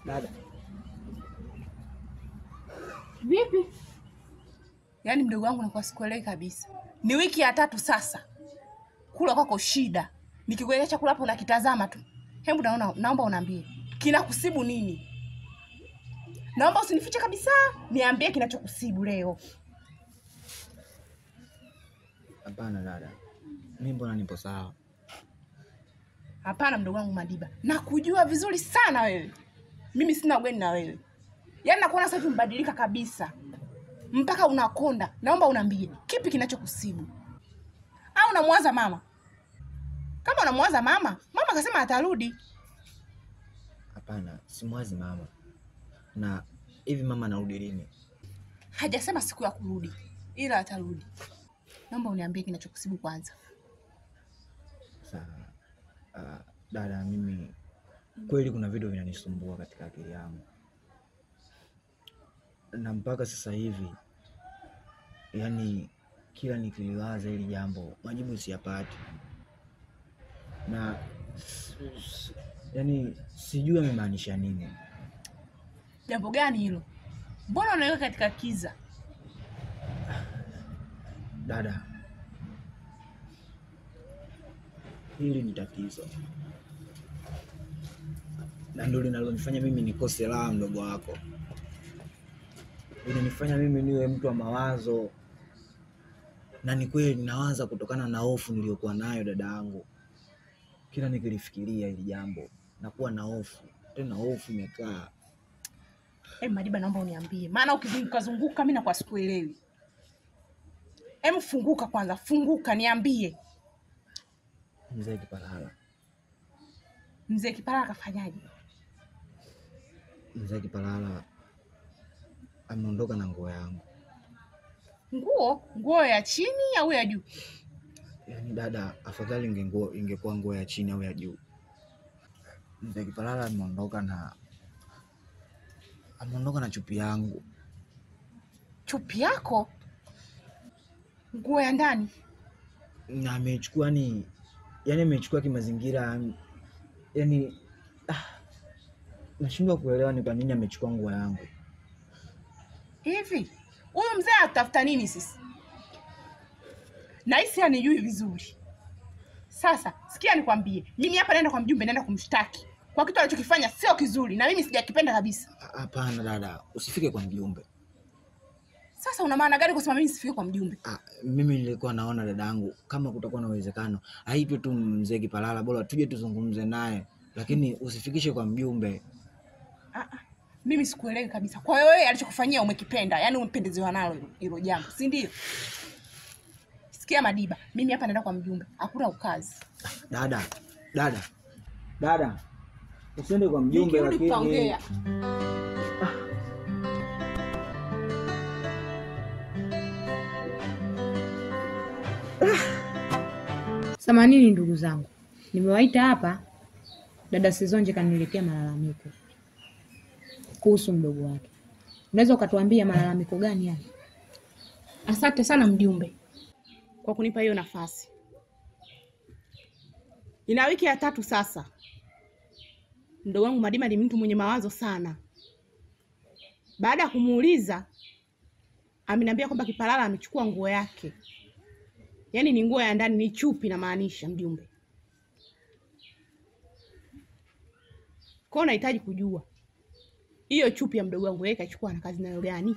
Dada, Vipi? Yaani mdogo wangu nakuwa sikuelewi kabisa. Ni wiki ya tatu sasa, kula kwako shida, nikikuwekea chakula hapo nakitazama tu. Hebu naona, naomba unaambie kinakusibu nini? Naomba usinifiche kabisa, niambie kinachokusibu leo. hapana dada, mi mbona nipo sawa. Hapana mdogo wangu Madiba, nakujua vizuri sana wewe. Mimi sina ugeni na wewe, yaani nakuona sasa hivi mbadilika kabisa, mpaka unakonda. Naomba unaambie kipi kinachokusibu, au unamwaza mama? Kama unamwaza mama, mama akasema atarudi. Hapana, simwazi mama. Na hivi mama anarudi lini? Hajasema siku ya kurudi, ila atarudi. Naomba uniambie kinachokusibu kwanza. Sawa. Uh, dada, mimi kweli kuna vitu vinanisumbua katika akili yangu, na mpaka sasa hivi yani kila nikiliwaza hili jambo majibu siyapati, na s- s- yani sijui amemaanisha nini. Jambo gani hilo? Mbona unaweka katika kiza? Dada, hili ni tatizo na ndio linalonifanya mimi nikose raha, mdogo wako. Linanifanya mimi niwe mtu wa mawazo, na ni kweli ninawaza kutokana na hofu niliyokuwa nayo dada yangu. Kila nikilifikiria hili jambo nakuwa na hofu, tena hofu imekaa. Hey, Madiba, naomba uniambie, maana ukizunguka zunguka mimi nakuwa sikuelewi. Hem, funguka kwanza, funguka niambie, Mzee Kipalala, mzee Kipara akafanyaje? mzee Kipalala ameondoka na nguo yangu. Nguo nguo ya chini au ya juu? Yaani dada, afadhali ingenguo ingekuwa nguo ya chini au ya juu. Mzee Kipalala ameondoka na ameondoka na chupi yangu. Chupi yako, nguo ya ndani. na amechukua ni yani amechukua kimazingira yani ah, nashindwa kuelewa ni kwa nini amechukua nguo yangu Hivi huyu mzee atafuta nini sisi? Nahisi anijui vizuri. Sasa sikia, nikwambie, mimi hapa naenda kwa mjumbe, naenda kumshtaki kwa kitu alichokifanya sio kizuri, na mimi sijakipenda kabisa. Ah, hapana dada usifike kwa mjumbe Sasa una maana gani kusema mimi sifike kwa mjumbe? ah, mimi nilikuwa naona dada yangu kama kutakuwa na uwezekano aitwe tu mzee Kipalala bora tuje tuzungumze naye lakini usifikishe kwa mjumbe Ah, ah, mimi sikuelewi kabisa. Kwa hiyo wewe alichokufanyia umekipenda, yaani umependezewa nalo hilo- hilo jambo, si ndio? Sikia Madiba, mimi hapa naenda kwa mjumbe, hakuna ukazi. dada dada dada usiende kwa mjumbe Nikirudi lakini tutaongea. Samanini ndugu zangu, nimewaita hapa. Dada Sizonje kaniletea malalamiko kuhusu mdogo wake. Unaweza ukatuambia malalamiko gani haya? Asante sana mjumbe kwa kunipa hiyo nafasi. Ina wiki ya tatu sasa, mdogo wangu Madima ni mtu mwenye mawazo sana. Baada ya kumuuliza, ameniambia kwamba Kipalala amechukua nguo yake, yaani ni nguo ya ndani, ni chupi namaanisha mjumbe. Kwa hiyo nahitaji kujua hiyo chupi ya mdogo wangu yeye kachukua na kazi nayo gani?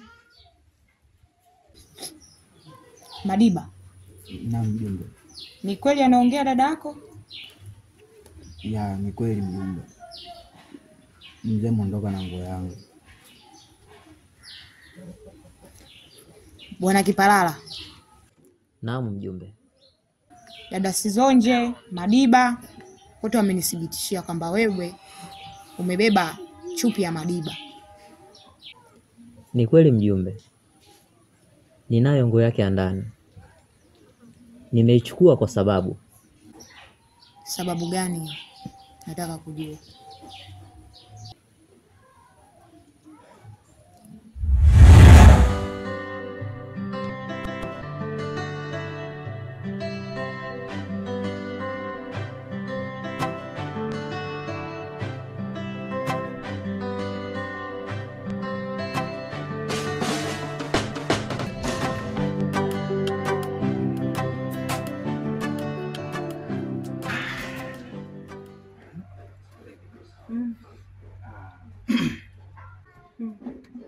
Madiba, na mjumbe ni kweli anaongea dada yako? ya ni kweli mjumbe mzee mwondoka na nguo yangu Bwana Kipalala, Naam mjumbe. dada Sizonje, Madiba wote wamenithibitishia kwamba wewe umebeba chupi ya Madiba. Ni kweli mjumbe, ninayo nguo yake ya ndani. Nimeichukua kwa sababu Sababu gani? Nataka kujua.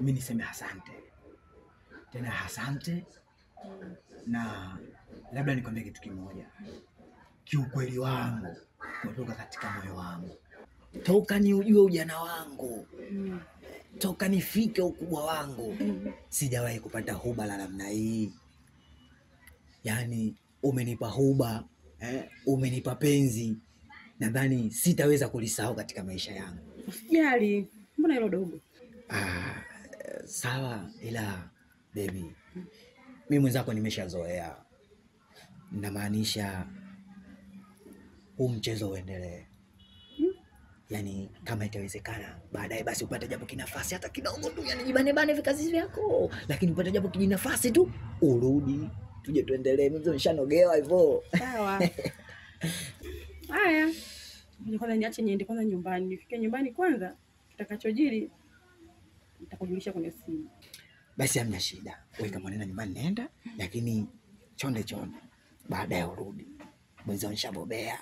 mi niseme asante tena, asante na labda nikwambie kitu kimoja, kiukweli wangu kutoka katika moyo wangu, toka ni ujue ujana wangu, toka nifike ukubwa wangu, sijawahi kupata huba la namna hii. Yaani umenipa huba eh, umenipa penzi, nadhani sitaweza kulisahau katika maisha yangu. Usijali, mbona hilo dogo? Ah, sawa, ila baby, mi mwenzako nimeshazoea, namaanisha huu mchezo uendelee. Yaani kama itawezekana baadaye basi upate japo kinafasi hata kidogo tu, yani jibanebane vikazi vyako, lakini upate japo kijinafasi tu urudi, tuje tuendelee. Mimi nishanogewa hivyo. Sawa. Haya, ngoja kwanza niache niende kwanza nyumbani, nifike nyumbani kwanza, kitakachojiri nitakujulisha kwenye simu. Basi hamna shida, wewe kama unaenda nyumbani nenda, lakini chonde chonde, baadaye urudi. Mwenzao nishabobea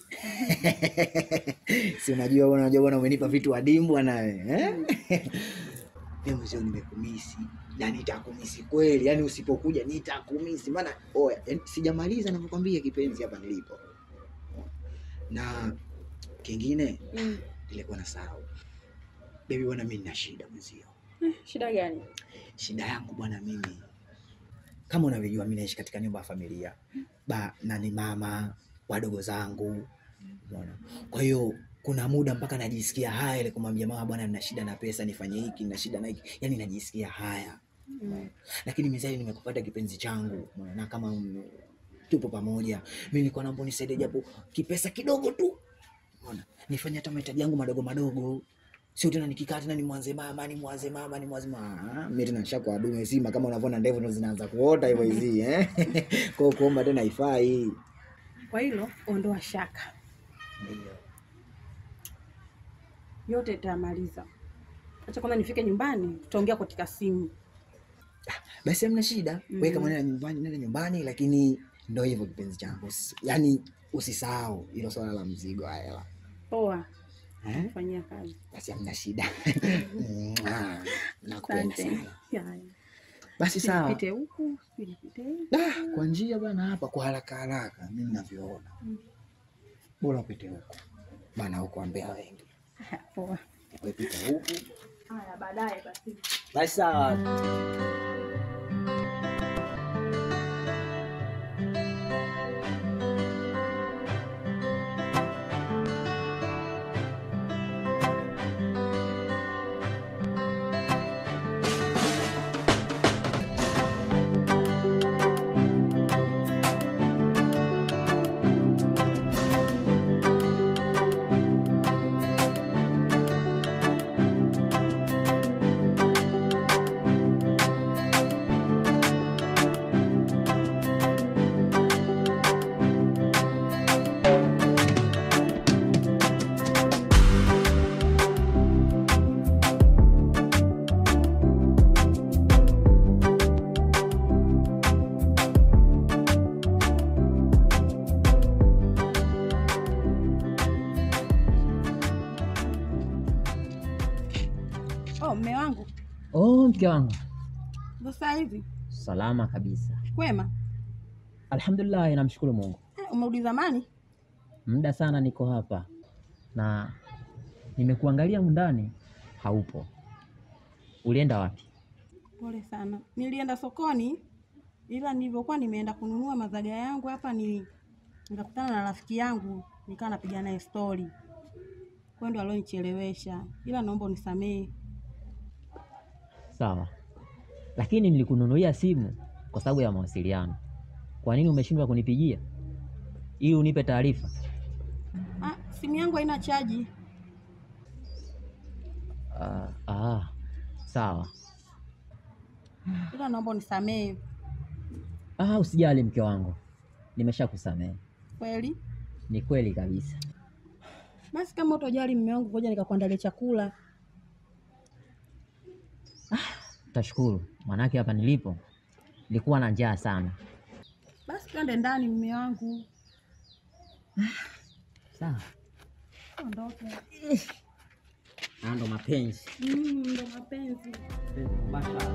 si unajua bwana, unajua bwana, umenipa vitu adimu bwana eh? Mimi mwenzio nimekumisi na nitakumisi kweli, yani usipokuja nitakumisi, maana oya, yani, sijamaliza navyokwambia kipenzi hapa nilipo. Na kingine Mm. nilikuwa nasahau, bebi bwana, mimi nina shida mwenzio Eh, shida gani? shida yangu bwana, mimi kama unavyojua, mimi naishi katika nyumba ya familia ba na ni mama wadogo zangu, unaona. Kwa hiyo kuna muda mpaka najisikia haya ile kumwambia mama, bwana, nina shida na pesa, nifanye hiki, nina shida na hiki, yani najisikia haya Mm. lakini mizali nimekupata kipenzi changu unaona, na kama mm, tupo pamoja, mimi nilikuwa naomba unisaidie japo kipesa kidogo tu, unaona, nifanye hata mahitaji yangu madogo madogo, sio tena nikikaa tena nimwanze mama nimwanze mama nimwanze mama. Mimi tena nishakuwa dume sima, kama unavyoona ndevu ndo zinaanza kuota hivyo hizi eh. Kwa hiyo kuomba tena haifai. Kwa hilo ondoa shaka, Ndio. yote itamaliza. Acha kwanza nifike nyumbani, tutaongea katika simu. Basi hamna shida, wewe kama Mm. nenda nyumbani, nenda nyumbani, lakini ndo hivyo kipenzi changu, Usi- yaani usisahau hilo swala la mzigo wa hela Poa, eh? fanyia kazi. Basi hamna shida. Mwah, Nakupenda Asante. sana. Haya. Basi sawa. Nipite huku, sijui nipite huku. Ah, kwa njia bwana, hapa kwa haraka haraka mimi ninavyoona, bora upite huku bana, huku ambea wengi, Haya, Poa. wewe pita huku. Haya, baadaye basi. Basi sawa. Oh, mme wangu, Oh, mke wangu, sasa hivi salama kabisa, kwema? alhamdulillah, namshukuru Mungu. Eh, umerudi zamani? Muda sana niko hapa na nimekuangalia ndani, haupo. Ulienda wapi? Pole sana, nilienda sokoni, ila nilivyokuwa nimeenda kununua mazaga yangu hapa ni nikakutana na rafiki yangu, nikawa napiga naye stori, kwa ndio alionichelewesha, ila naomba unisamehe. Sawa, lakini nilikununulia simu kwa sababu ya mawasiliano. Kwa nini umeshindwa kunipigia ili unipe taarifa? Ah, simu yangu haina chaji. Ah, ah, sawa. ila naomba unisamehe Ah, usijali mke wangu, nimeshakusamehe. kweli. Ni kweli kabisa. Basi kama utojali mume wangu, ngoja nikakuandalia chakula. Tashukuru, manake hapa nilipo nilikuwa na njaa sana. Basi twende ndani, mume wangu, Sawa. ondoke. Na ndo mapenzi. Mm, ndo mapenzi. Basha.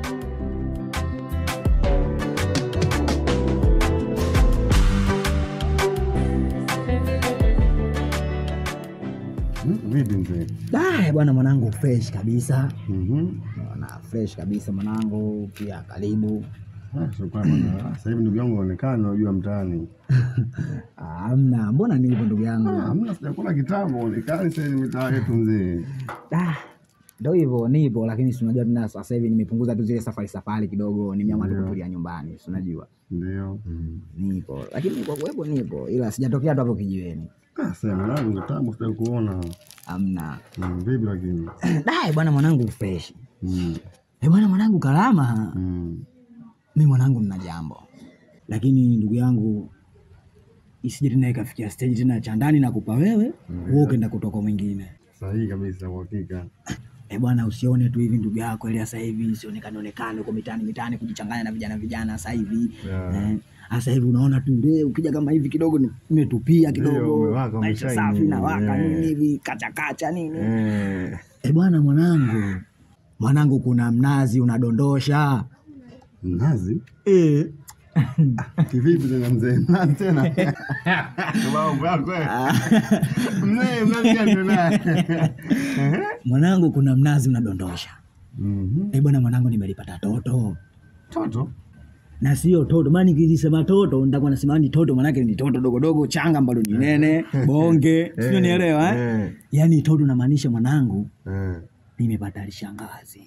Hmm, Vipi mzee? Da, bwana mwanangu fresh kabisa. Mhm. Naona fresh kabisa mwanangu, pia karibu. Ah, shukrani bwana. Sasa hivi ndugu yangu unaonekana unajua mtaani. Ah, Hamna, mbona nilipo ndugu Ah, yangu? Hamna sijakula kitambo, uonekani sasa hivi mitaa yetu mzee. Da, ndo hivyo nipo, lakini si unajua tena sasa hivi nimepunguza tu zile safari safari kidogo, nimeamua tu Ndio. kutulia nyumbani, si unajua. Ndio. Nipo, lakini kwa kuwepo nipo, ila sijatokea tu hapo kijiweni. Ah, sasa mwanangu kitambo sija kuona. Hamna. Mm, Vipi lakini? Da, bwana mwanangu fresh. Mm. Eh, bwana mwanangu Kalama, Mm. mi mwanangu nina jambo, lakini ndugu yangu isije tena ikafikia stage tena cha ndani na kupa wewe wewe ukaenda kutoka mwingine. Sahihi kabisa kwa hakika. Eh bwana, usione tu hivi ndugu yako ile sasa hivi sionekane onekane huko mitaani mitaani kujichanganya na vijana vijana sasa hivi Yeah. eh, sasa hivi unaona tu ndio ukija kama hivi kidogo ni- nimetupia Ndio, kidogo umewaka, maisha umeshine, safi na waka yeah. nini hivi kacha kacha nini Eh. eh bwana mwanangu mwanangu kuna mnazi unadondosha Mnazi? eh Kivipi tena mzee? Mnazi tena? Mambo yako eh. Mzee, mnazi gani tena? mwanangu kuna mnazi unadondosha Mhm. eh bwana mwanangu nimelipata toto Toto? na sio toto maana nikisema toto nitakuwa nasema ni toto manake ni toto dogo dogo changa ambalo ni nene bonge sio nielewa eh? Eh. yaani toto namaanisha mwanangu Eh. nimepata lishangazi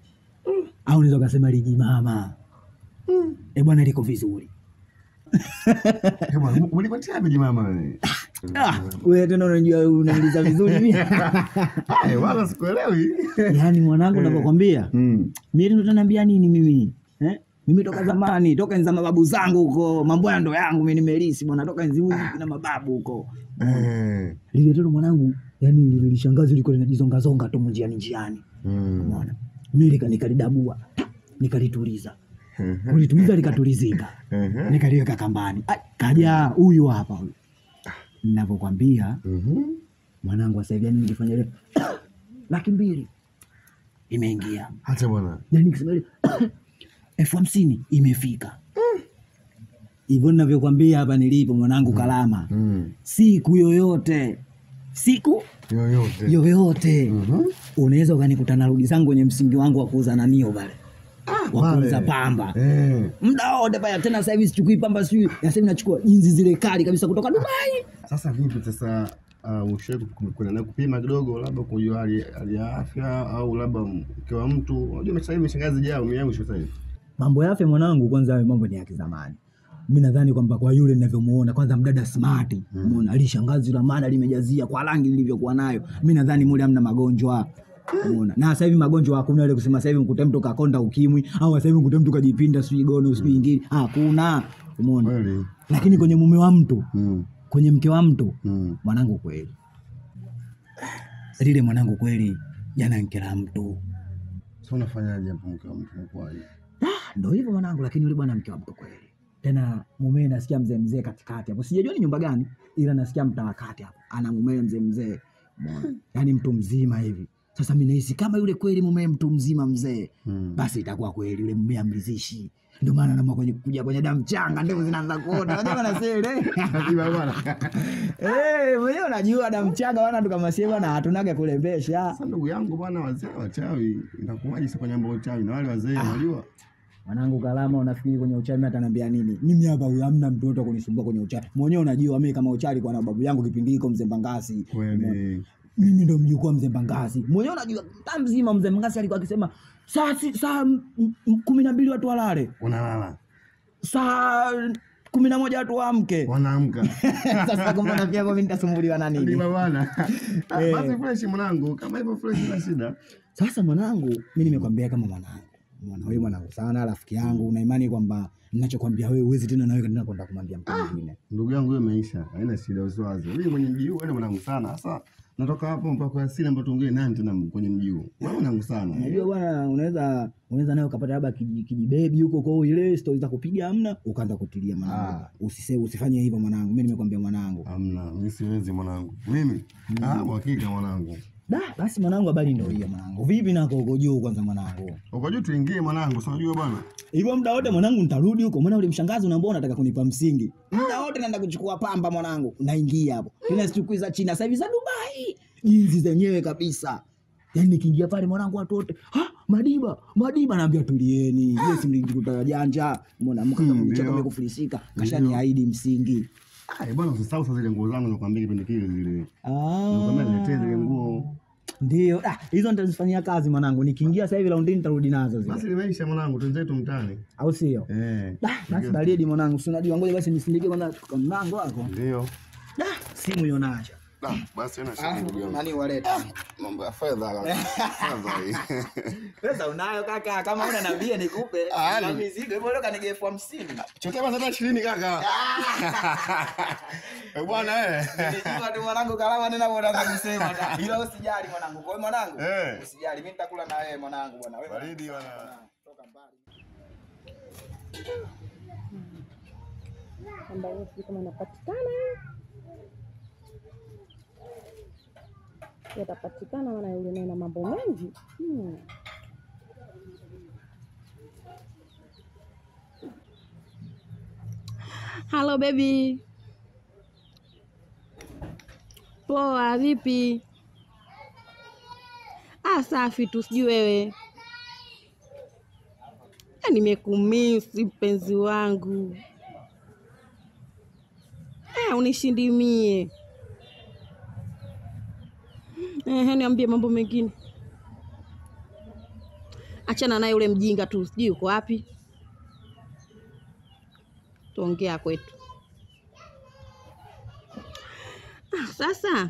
au unaweza ukasema lijimama e bwana liko vizuri Eh, bwana, ulipatia wapi jimama wewe? ah, wewe tena unajua unauliza vizuri mimi Eh, wala sikuelewi. yaani mwanangu navyokwambia Mm. mimi ndo tanaambia nini mimi eh? mimi toka zamani toka enzi za mababu zangu huko mambo ya ndo yangu mimi nimelisi bwana toka enzi huzi na mababu huko Eh. lile toto mwanangu yani lile lishangazi liko linajizongazonga tu njiani njiani Mm. umeona mimi lika- nikalidabua nikalituliza kulituliza likatulizika Mhm. nikaliweka kambani Ai, kaja huyu hapa huyu ninavyokwambia Mhm. mwanangu sasa hivi yani nikifanya ile laki mbili imeingia Acha bwana. yani nikisema ile elfu hamsini imefika hivyo ninavyokwambia hapa nilipo mwanangu Kalama Mm. siku yoyote siku Yoyote. yoyote Mhm. unaweza ukanikuta narudi zangu kwenye msingi wangu wa kuuza nanio pale wa pale. kuuza pamba Eh. muda wote pale tena sasa hivi sichukui pamba sijui sasa hivi nachukua jinsi zile kali kabisa kutoka Dubai Sasa vipi sasa uh, ushawahi ku- kwenda naye kupima kidogo labda kujua hali hali ya afya au labda mke wa mtu unajua sasa hivi shangazi jao miangu sasa hivi mambo ya afya mwanangu kwanza hayo mambo ni ya kizamani mi nadhani kwamba kwa yule ninavyomuona kwanza mdada smart umeona alishangazi la maana limejazia kwa rangi lilivyokuwa nayo mi nadhani mule hamna magonjwa umeona na sasa hivi magonjwa hakuna ile kusema sasa hivi mkute mtu kakonda ukimwi au sasa hivi mkute mtu kajipinda sijui gono sijui ingine hakuna umeona kweli lakini kwenye mume wa mtu mm. kwenye mke wa mtu Mm. mwanangu kweli lile mwanangu kweli jana nkela mtu Sasa unafanyaje hapo mke wa mtu unakuwaje? ndo hivyo mwanangu lakini yule bwana mke wa mtu kweli tena mumewe nasikia mzee mzee katikati hapo sijajua ni nyumba gani ila nasikia mtaa wa kati hapo ana mumewe mzee mzee umeona yaani mtu mzima hivi sasa mi nahisi kama yule kweli mumewe mtu mzima mzee Mm. basi itakuwa kweli yule mume amrizishi ndio maana nama kwenye kuja kwenye damu changa ndevu zinaanza kuota unajua bana sele Akiba bwana. eh mwenyewe unajua damu changa wana tu kama sie bana hatunaga kulembesha Sasa ndugu yangu bwana, wazee wachawi inakuwaje sasa kwenye mambo ya uchawi na wale wazee unajua? Mwanangu Kalama, unafikiri kwenye uchawi mimi ataniambia nini? Mimi hapa huyu hamna mtu yote kunisumbua kwenye uchawi. Mwenyewe unajua mimi kama uchawi kwa na babu yangu kipindi hiko mzee Mbangasi. Kweli. Mimi ndo mjukuu wa mzee Mbangasi. Mwenyewe unajua mtaa mzima mzee Mbangasi alikuwa akisema saa si, saa m- m- kumi na mbili watu walale, Unalala. saa kumi na moja watu waamke. Wanaamka. Sasa kumbe na pia mimi nitasumbuliwa na nini? Ndiba bwana. Ah, Eh. Basi fresh mwanangu, kama hivyo fresh bila shida. Sasa mwanangu, mimi nimekwambia kama mwanangu, mwana wewe mwanangu sana, rafiki yangu, na imani kwamba ninachokwambia wewe huwezi tena na wewe tena kwenda kumwambia mtu mwingine. Ndugu yangu hiyo imeisha. Haina shida usiwaze. Mimi mwenye mji huu wewe mwanangu sana. Sasa natoka hapo mpaka kwa asili ambapo tuongee nani tena kwenye mji huu. Wewe mwanangu sana. Unajua bwana, unaweza unaweza nawe ukapata labda kiji- kijibebi huko kwao, ile stori za kupiga hamna, ukaanza kutilia mwanangu. Ah. Usise usifanye hivyo mwanangu, mimi nimekwambia mwanangu. Hamna, mimi siwezi mwanangu. Mimi? Ah, kwa hakika mwanangu. Da, basi mwanangu, habari ndio hiyo mwanangu. Vipi nako uko juu kwanza mwanangu? Uko juu tuingie mwanangu, si unajua bwana. Hivyo muda wote mwanangu nitarudi huko. Maana ule mshangazi unaambia unataka kunipa msingi. Muda wote naenda kuchukua pamba mwanangu. Naingia hapo. Tena sichukui za China, sasa hivi za Dubai. Jinsi zenyewe kabisa. Yaani nikiingia pale mwanangu watu wote, "Ha, Madiba, Madiba naambia tulieni. Yeye si mlijikuta janja. Mbona mka Hmm, kama mcheka ndio. amekufilisika. Kashaniahidi msingi. Ah, bwana usisahau sasa zile nguo zangu nakwambia kipindi kile zile. Ah. Nakwambia niletee zile nguo. Ndio. Ah, hizo nitazifanyia kazi mwanangu. Nikiingia sasa hivi laundini nitarudi nazo zile. Basi limeisha mwanangu, twenzetu mtaani. Au sio? Eh. Da, basi baridi mwanangu. Si unajua ngoja basi nisindike kwanza kwa mlango wako. Ndio. Da, simu ionacha. Ah, basi una shida ndugu yangu. Nani waleta? Mambo ya fedha la. Fedha hii. Pesa unayo kaka, kama una nabia nikupe. Ah, Na ni- mizigo hivyo leo kanige elfu hamsini. Chotea basi hata 20 kaka. Eh bwana eh. Nilijua tu mwanangu kalama nena mbona kusema ta. Ila usijali mwanangu. Kwa hiyo mwanangu, Eh. usijali mimi nitakula na wewe mwanangu bwana. Wewe Baridi bwana. toka mbali. ambayo sijui kama inapatikana yatapatikana, maana yule naye na mambo mengi hmm. Halo baby, poa, vipi? Ah, safi tu, sijui wewe. Ah, Nimekumisi mpenzi wangu. Eh, unishindimie. Ehe, niambie mambo mengine. Achana naye yule mjinga tu, sijui yuko wapi. Tuongea kwetu. Ah, sasa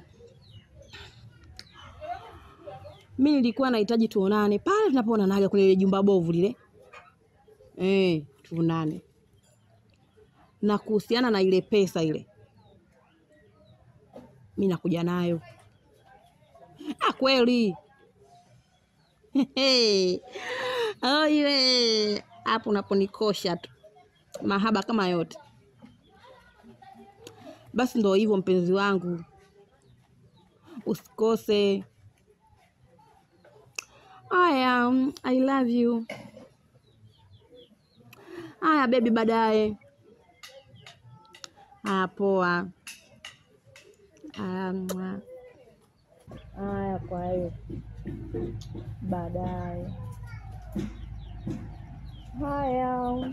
mi nilikuwa nahitaji tuonane pale tunapoonanaga kwenye ile jumba bovu lile. Eh, tuonane na kuhusiana na ile pesa ile, mi nakuja nayo. Ah, kweli oye, hapo unaponikosha tu, mahaba kama yote. Basi ndo hivyo mpenzi wangu, usikose. Aya, I love you. Aya bebi, baadaye. Haya, poa. Haya, mwa. Haya, kwa hiyo baadaye. Haya.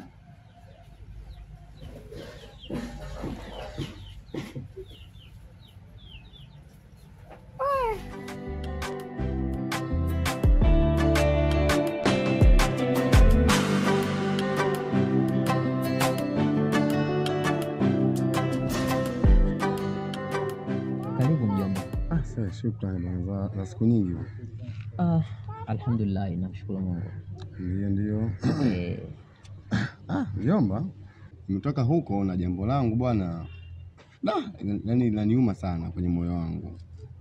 Karibu mjomba. Ah, sasa shukrani bwana za, za siku nyingi. bwana. Ah, alhamdulillah, namshukuru Mungu. Ndio ndio. Eh, Ah, mjomba, nimetoka huko na jambo langu bwana. Da, yani linaniuma sana kwenye moyo wangu.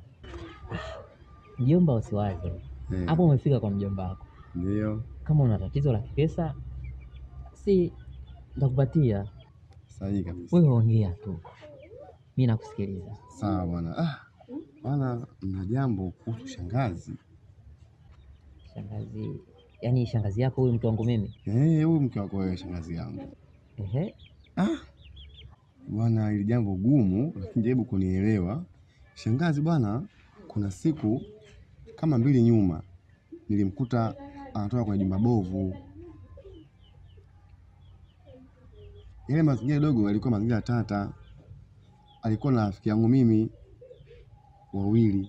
mjomba, usiwaze Eh, hapo, umefika kwa mjomba wako. Ndio. Kama una tatizo la kipesa, si nitakupatia Sahihi kabisa. wewe, ongea tu, mi nakusikiliza. Sawa bwana. Ah, bwana, na jambo kuhusu shangazi. Shangazi, yaani shangazi yako huyu mtu wangu mimi? Eh, huyu mke wako wewe, shangazi yangu. Ehe, Ah, bwana, ili jambo gumu, lakini jaribu kunielewa. Shangazi bwana, kuna siku kama mbili nyuma nilimkuta anatoka kwenye jumba bovu. Yale mazingira dogo yalikuwa mazingira tata. Alikuwa na rafiki yangu mimi wawili.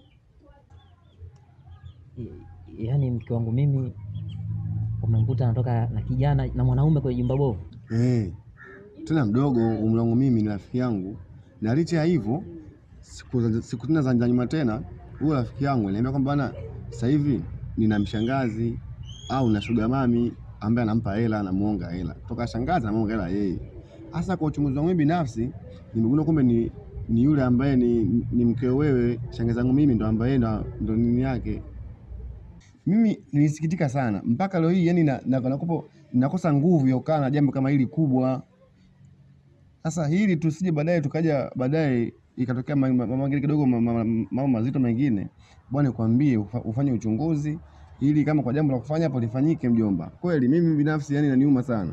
I- yaani mke wangu mimi umemkuta anatoka na kijana na mwanaume kwenye jumba bovu? Eh, tena mdogo umri wangu mimi ni rafiki yangu, na licha ya hivyo siku, za- siku tena za nyuma tena huyo rafiki yangu aliniambia kwamba bana, sasa hivi nina mshangazi au na shuga mami ambaye anampa hela, anamuonga hela toka shangazi, anamuonga hela yeye. Hasa kwa uchunguzi wangu mimi binafsi nimegundua kumbe ni, ni yule ambaye ni, ni mkeo wewe, shangazi yangu mimi ndo ambaye ndo, ndo nini yake. Mimi nilisikitika sana mpaka leo hii, yani na, na, nakopo, nakosa nguvu ya kukaa na jambo kama hili kubwa. Sasa hili tusije baadaye tukaja baadaye ikatokea ma- ma- mambo mengine kidogo ma- ma- mambo mazito mengine, bwana nikwambie ufa- ufanye uchunguzi ili kama kwa jambo la kufanya hapo lifanyike mjomba. Kweli mimi binafsi yani inaniuma sana.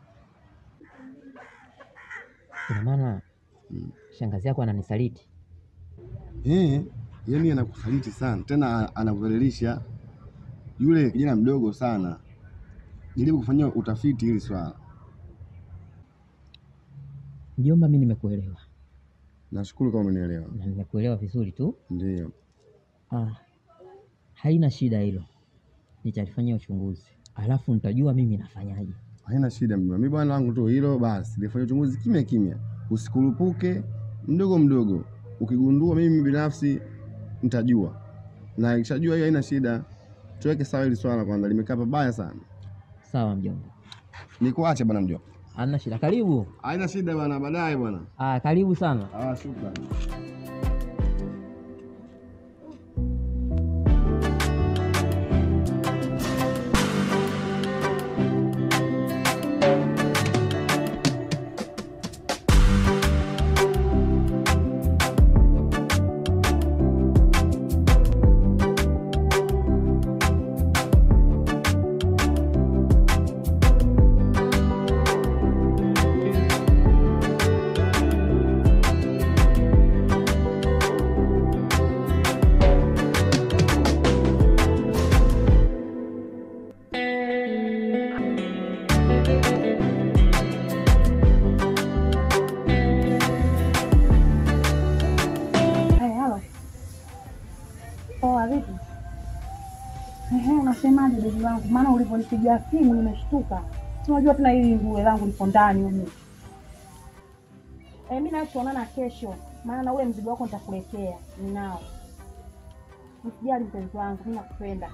Ina maana shangazi yako ananisaliti? Eh, yani anakusaliti sana tena anakudhalilisha. Yule kijana mdogo sana. Jaribu kufanyia utafiti hili swala. Mjomba, mi nimekuelewa Nashukuru kama umenielewa. na nimekuelewa vizuri tu. Ndio. Ah, haina shida hilo, nitalifanyia uchunguzi alafu nitajua mimi nafanyaje. Haina shida mjomba. Mimi bwana wangu tu hilo basi. Nifanye uchunguzi kimya kimya. Usikurupuke mdogo mdogo. Ukigundua mimi binafsi nitajua. Na ikishajua hiyo haina shida. Tuweke sawa hili swala kwanza limekaa pabaya sana. Sawa mjomba, Nikuache bwana mjomba. hamna shida. Karibu. Haina shida bwana, baadaye bwana. Ah, karibu sana. Ah, shukrani. Hey, halo. Poa, vipi? Ehe, unasemaje ndugu wangu? Maana ulivyonipigia simu nimeshtuka. Si Unajua tena hili nguo langu lipo ndani humu. Eh, mimi nachoonana kesho, maana na ule mzigo wako nitakuletea. Ninao. Usijali mpenzi wangu, mimi nakupenda.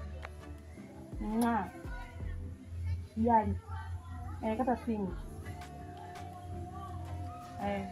Nga. Usijali. Eh, kata simu. Eh.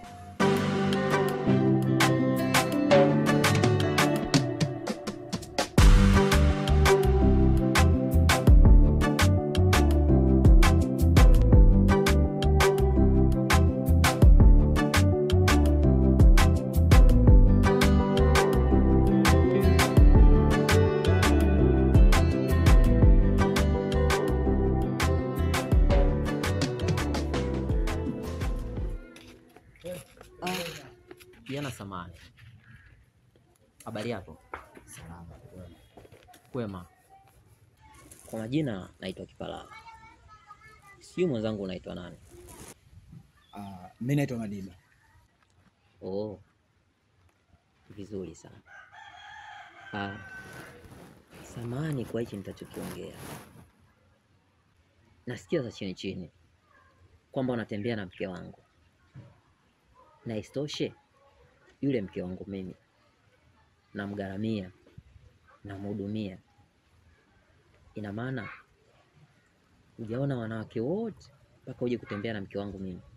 Kijana samani, habari yako? Salama. kwema. Kwema. Kwa majina naitwa Kipalala, sijui mwenzangu unaitwa nani? Ah, mimi naitwa Madiba. Oh, vizuri sana. Ah, samahani kwa hichi nitachokiongea. Nasikia za chini chini kwamba unatembea na mke wangu, na isitoshe yule mke wangu mimi namgharamia, namhudumia. Ina maana hujaona wanawake wote mpaka uje kutembea na mke wangu mimi?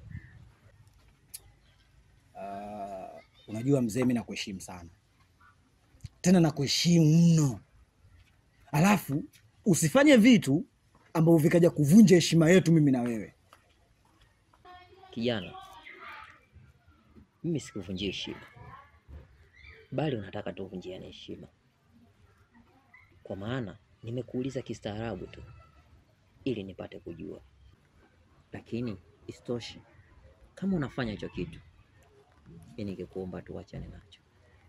Ah, unajua mzee, mimi nakuheshimu sana, tena nakuheshimu mno, alafu usifanye vitu ambavyo vikaja kuvunja heshima yetu mimi na wewe. Kijana, mimi sikuvunjia heshima, bali unataka tu uvunjiane heshima, kwa maana nimekuuliza kistaarabu tu ili nipate kujua. Lakini isitoshe, kama unafanya hicho kitu, mi ningekuomba tu wachane nacho.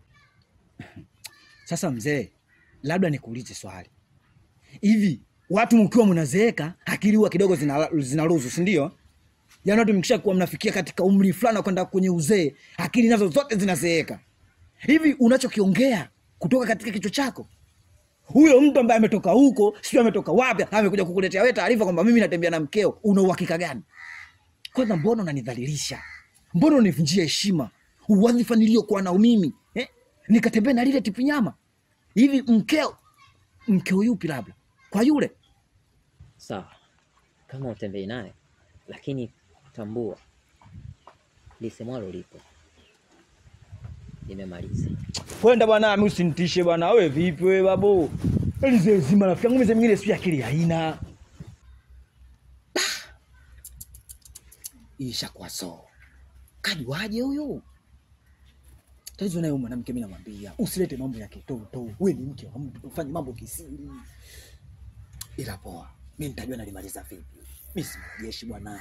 Sasa mzee, labda nikuulize swali hivi, watu mkiwa mnazeeka akili huwa kidogo zina- zinaruhusu, si ndio? Yaani watu mkisha kuwa mnafikia katika umri fulani wa kwenda kwenye uzee, akili nazo zote zinazeeka. Hivi unachokiongea kutoka katika kichwa chako, huyo mtu ambaye ametoka huko, sio ametoka wapi, amekuja kukuletea wewe taarifa kwamba mimi natembea na mkeo, una uhakika gani? Kwanza mbona unanidhalilisha? Mbona univunjia heshima, uwadhifa niliokuwa nao mimi eh? Nikatembea na lile tipu nyama hivi. Mkeo mkeo yupi? Labda kwa yule Sawa, kama utembei naye, lakini tambua lisemwalo lipo. Nimemaliza. kwenda bwana, mi usinitishe bwana. We vipi we babu, lizee zima rafiki yangu, mzee mwingine sijui akili haina isha kwa so kajuaje huyu Tatizo naye huyu mwanamke, mimi namwambia usilete mambo ya kitoto, wewe ni mke wa mtu, ufanye mambo kisiri. Ila poa, mimi nitajua nalimaliza vipi. Mimi si mwanajeshi bwana.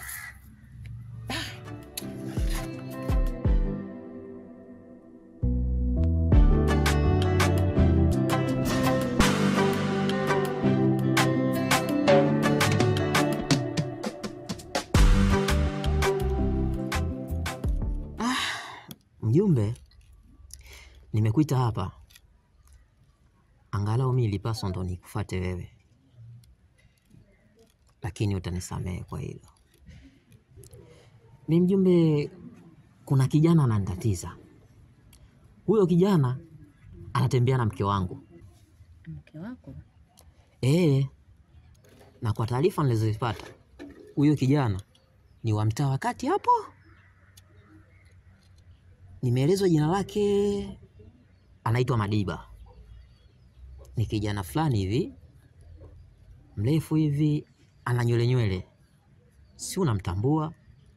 Mjumbe, nimekuita hapa angalau mi ilipaswa ndo nikufate wewe, lakini utanisamehe kwa hilo. Mi mjumbe, kuna kijana ananitatiza. Huyo kijana anatembea na mke wangu Mke wako ee, na kwa taarifa nilizozipata huyo kijana ni wa mtaa wa kati hapo. Nimeelezwa jina lake, anaitwa Madiba. Ni kijana fulani hivi mrefu hivi, ana nywele nywele, si unamtambua?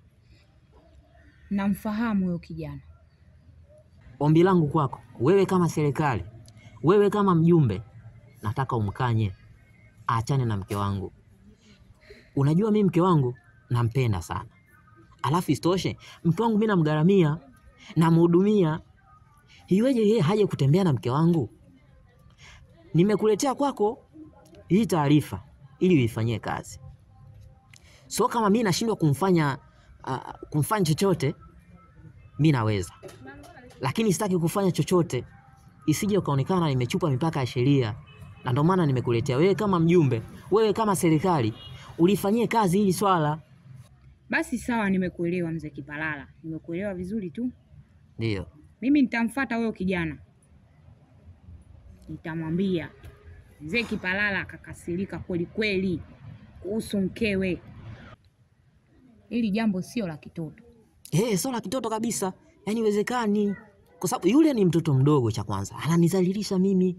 namfahamu huyo kijana. Ombi langu kwako wewe, kama serikali, wewe kama mjumbe, nataka umkanye aachane na mke wangu. Unajua mi mke wangu nampenda sana, alafu isitoshe mke wangu mi namgharamia, namhudumia. Iweje yeye haje kutembea na mke wangu? Nimekuletea kwako hii taarifa ili uifanyie kazi, so kama mi nashindwa kumfanya uh, kumfanya chochote, mi naweza lakini sitaki kufanya chochote isije ukaonekana nimechupa mipaka ya sheria, na ndio maana nimekuletea wewe kama mjumbe, wewe kama serikali ulifanyie kazi hili swala. Basi sawa, nimekuelewa mzee Kipalala, nimekuelewa vizuri tu. Ndio Mimi nitamfuata huyo kijana, nitamwambia mzee Kipalala akakasirika kweli kweli kuhusu mkewe. Hili jambo sio la kitoto. eh, sio la kitoto kabisa, yaani iwezekani, kwa sababu yule ni mtoto mdogo. Cha kwanza ananizalilisha mimi.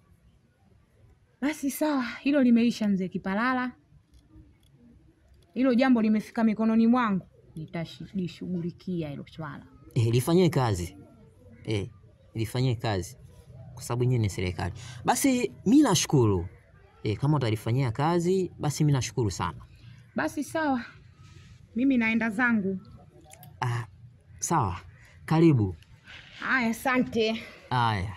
Basi sawa, hilo limeisha mzee Kipalala, hilo jambo limefika mikononi mwangu, nitalishughulikia hilo swala. Eh, lifanyie kazi eh, lifanyie kazi kwa sababu nyinyi ni serikali. Basi mi nashukuru eh, kama utalifanyia kazi basi mi nashukuru sana. Basi sawa, mimi naenda zangu. Ah, sawa, karibu. Haya, asante. Haya.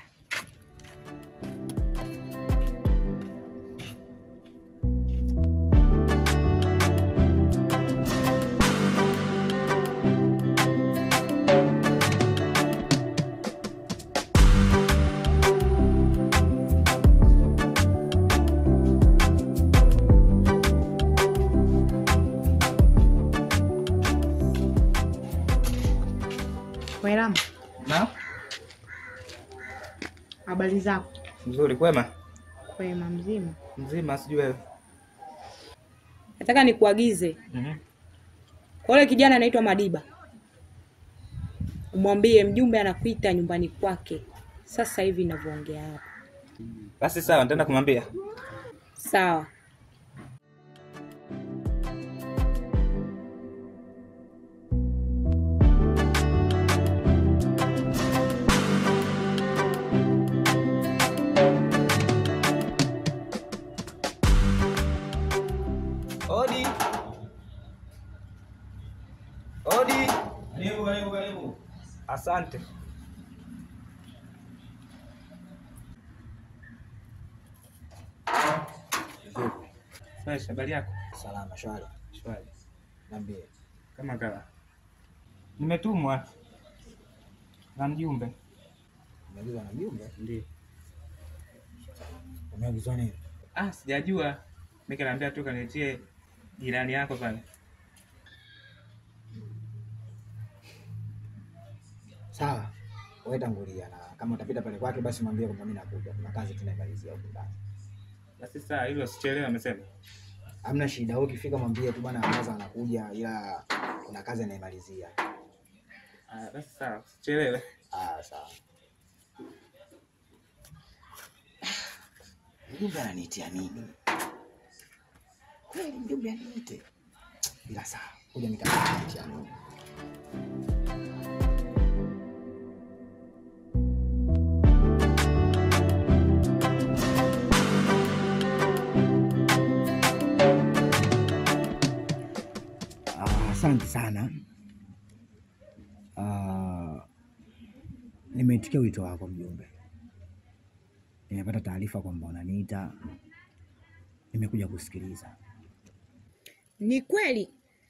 Wailamu, Na habari zako? mzuri, kwema, Kwema, mzima. mzima, sijui wewe. Nataka nikuagize kwa yule kijana anaitwa Madiba, umwambie mjumbe anakuita nyumbani kwake sasa hivi ninavyoongea hapa. Basi sawa, nitaenda kumwambia. Sawa. Odi, odi. Karibu, karibu, karibu. Asante. Fresh, habari yako? Salama, shwari. Shwari. Niambie. Kama kawa. Nimetumwa na mjumbe. Umeagizwa na mjumbe? Ndio. Umeagizwa nini? Ah, sijajua. Mimi kaniambia tu kanitie jirani yako pale. Sawa. Wewe tangulia na kama utapita pale kwake basi mwambie kwamba mimi nakuja. Kuna kazi tunaimalizia huko ndani. Basi saa hilo sichelewe amesema. Hamna shida. Wewe ukifika mwambie tu bwana Amaza anakuja ila kuna kazi anaimalizia. Ah, basi sawa, sichelewe. Ah, sawa. Mjumbe ananiitia nini? Kweli mjumbe aniite? Ila sawa, kuja nikaanitia nini? Asante sana. Ah, nimeitikia wito wako mjumbe. Nimepata taarifa kwamba unaniita, nimekuja kusikiliza. Ni kweli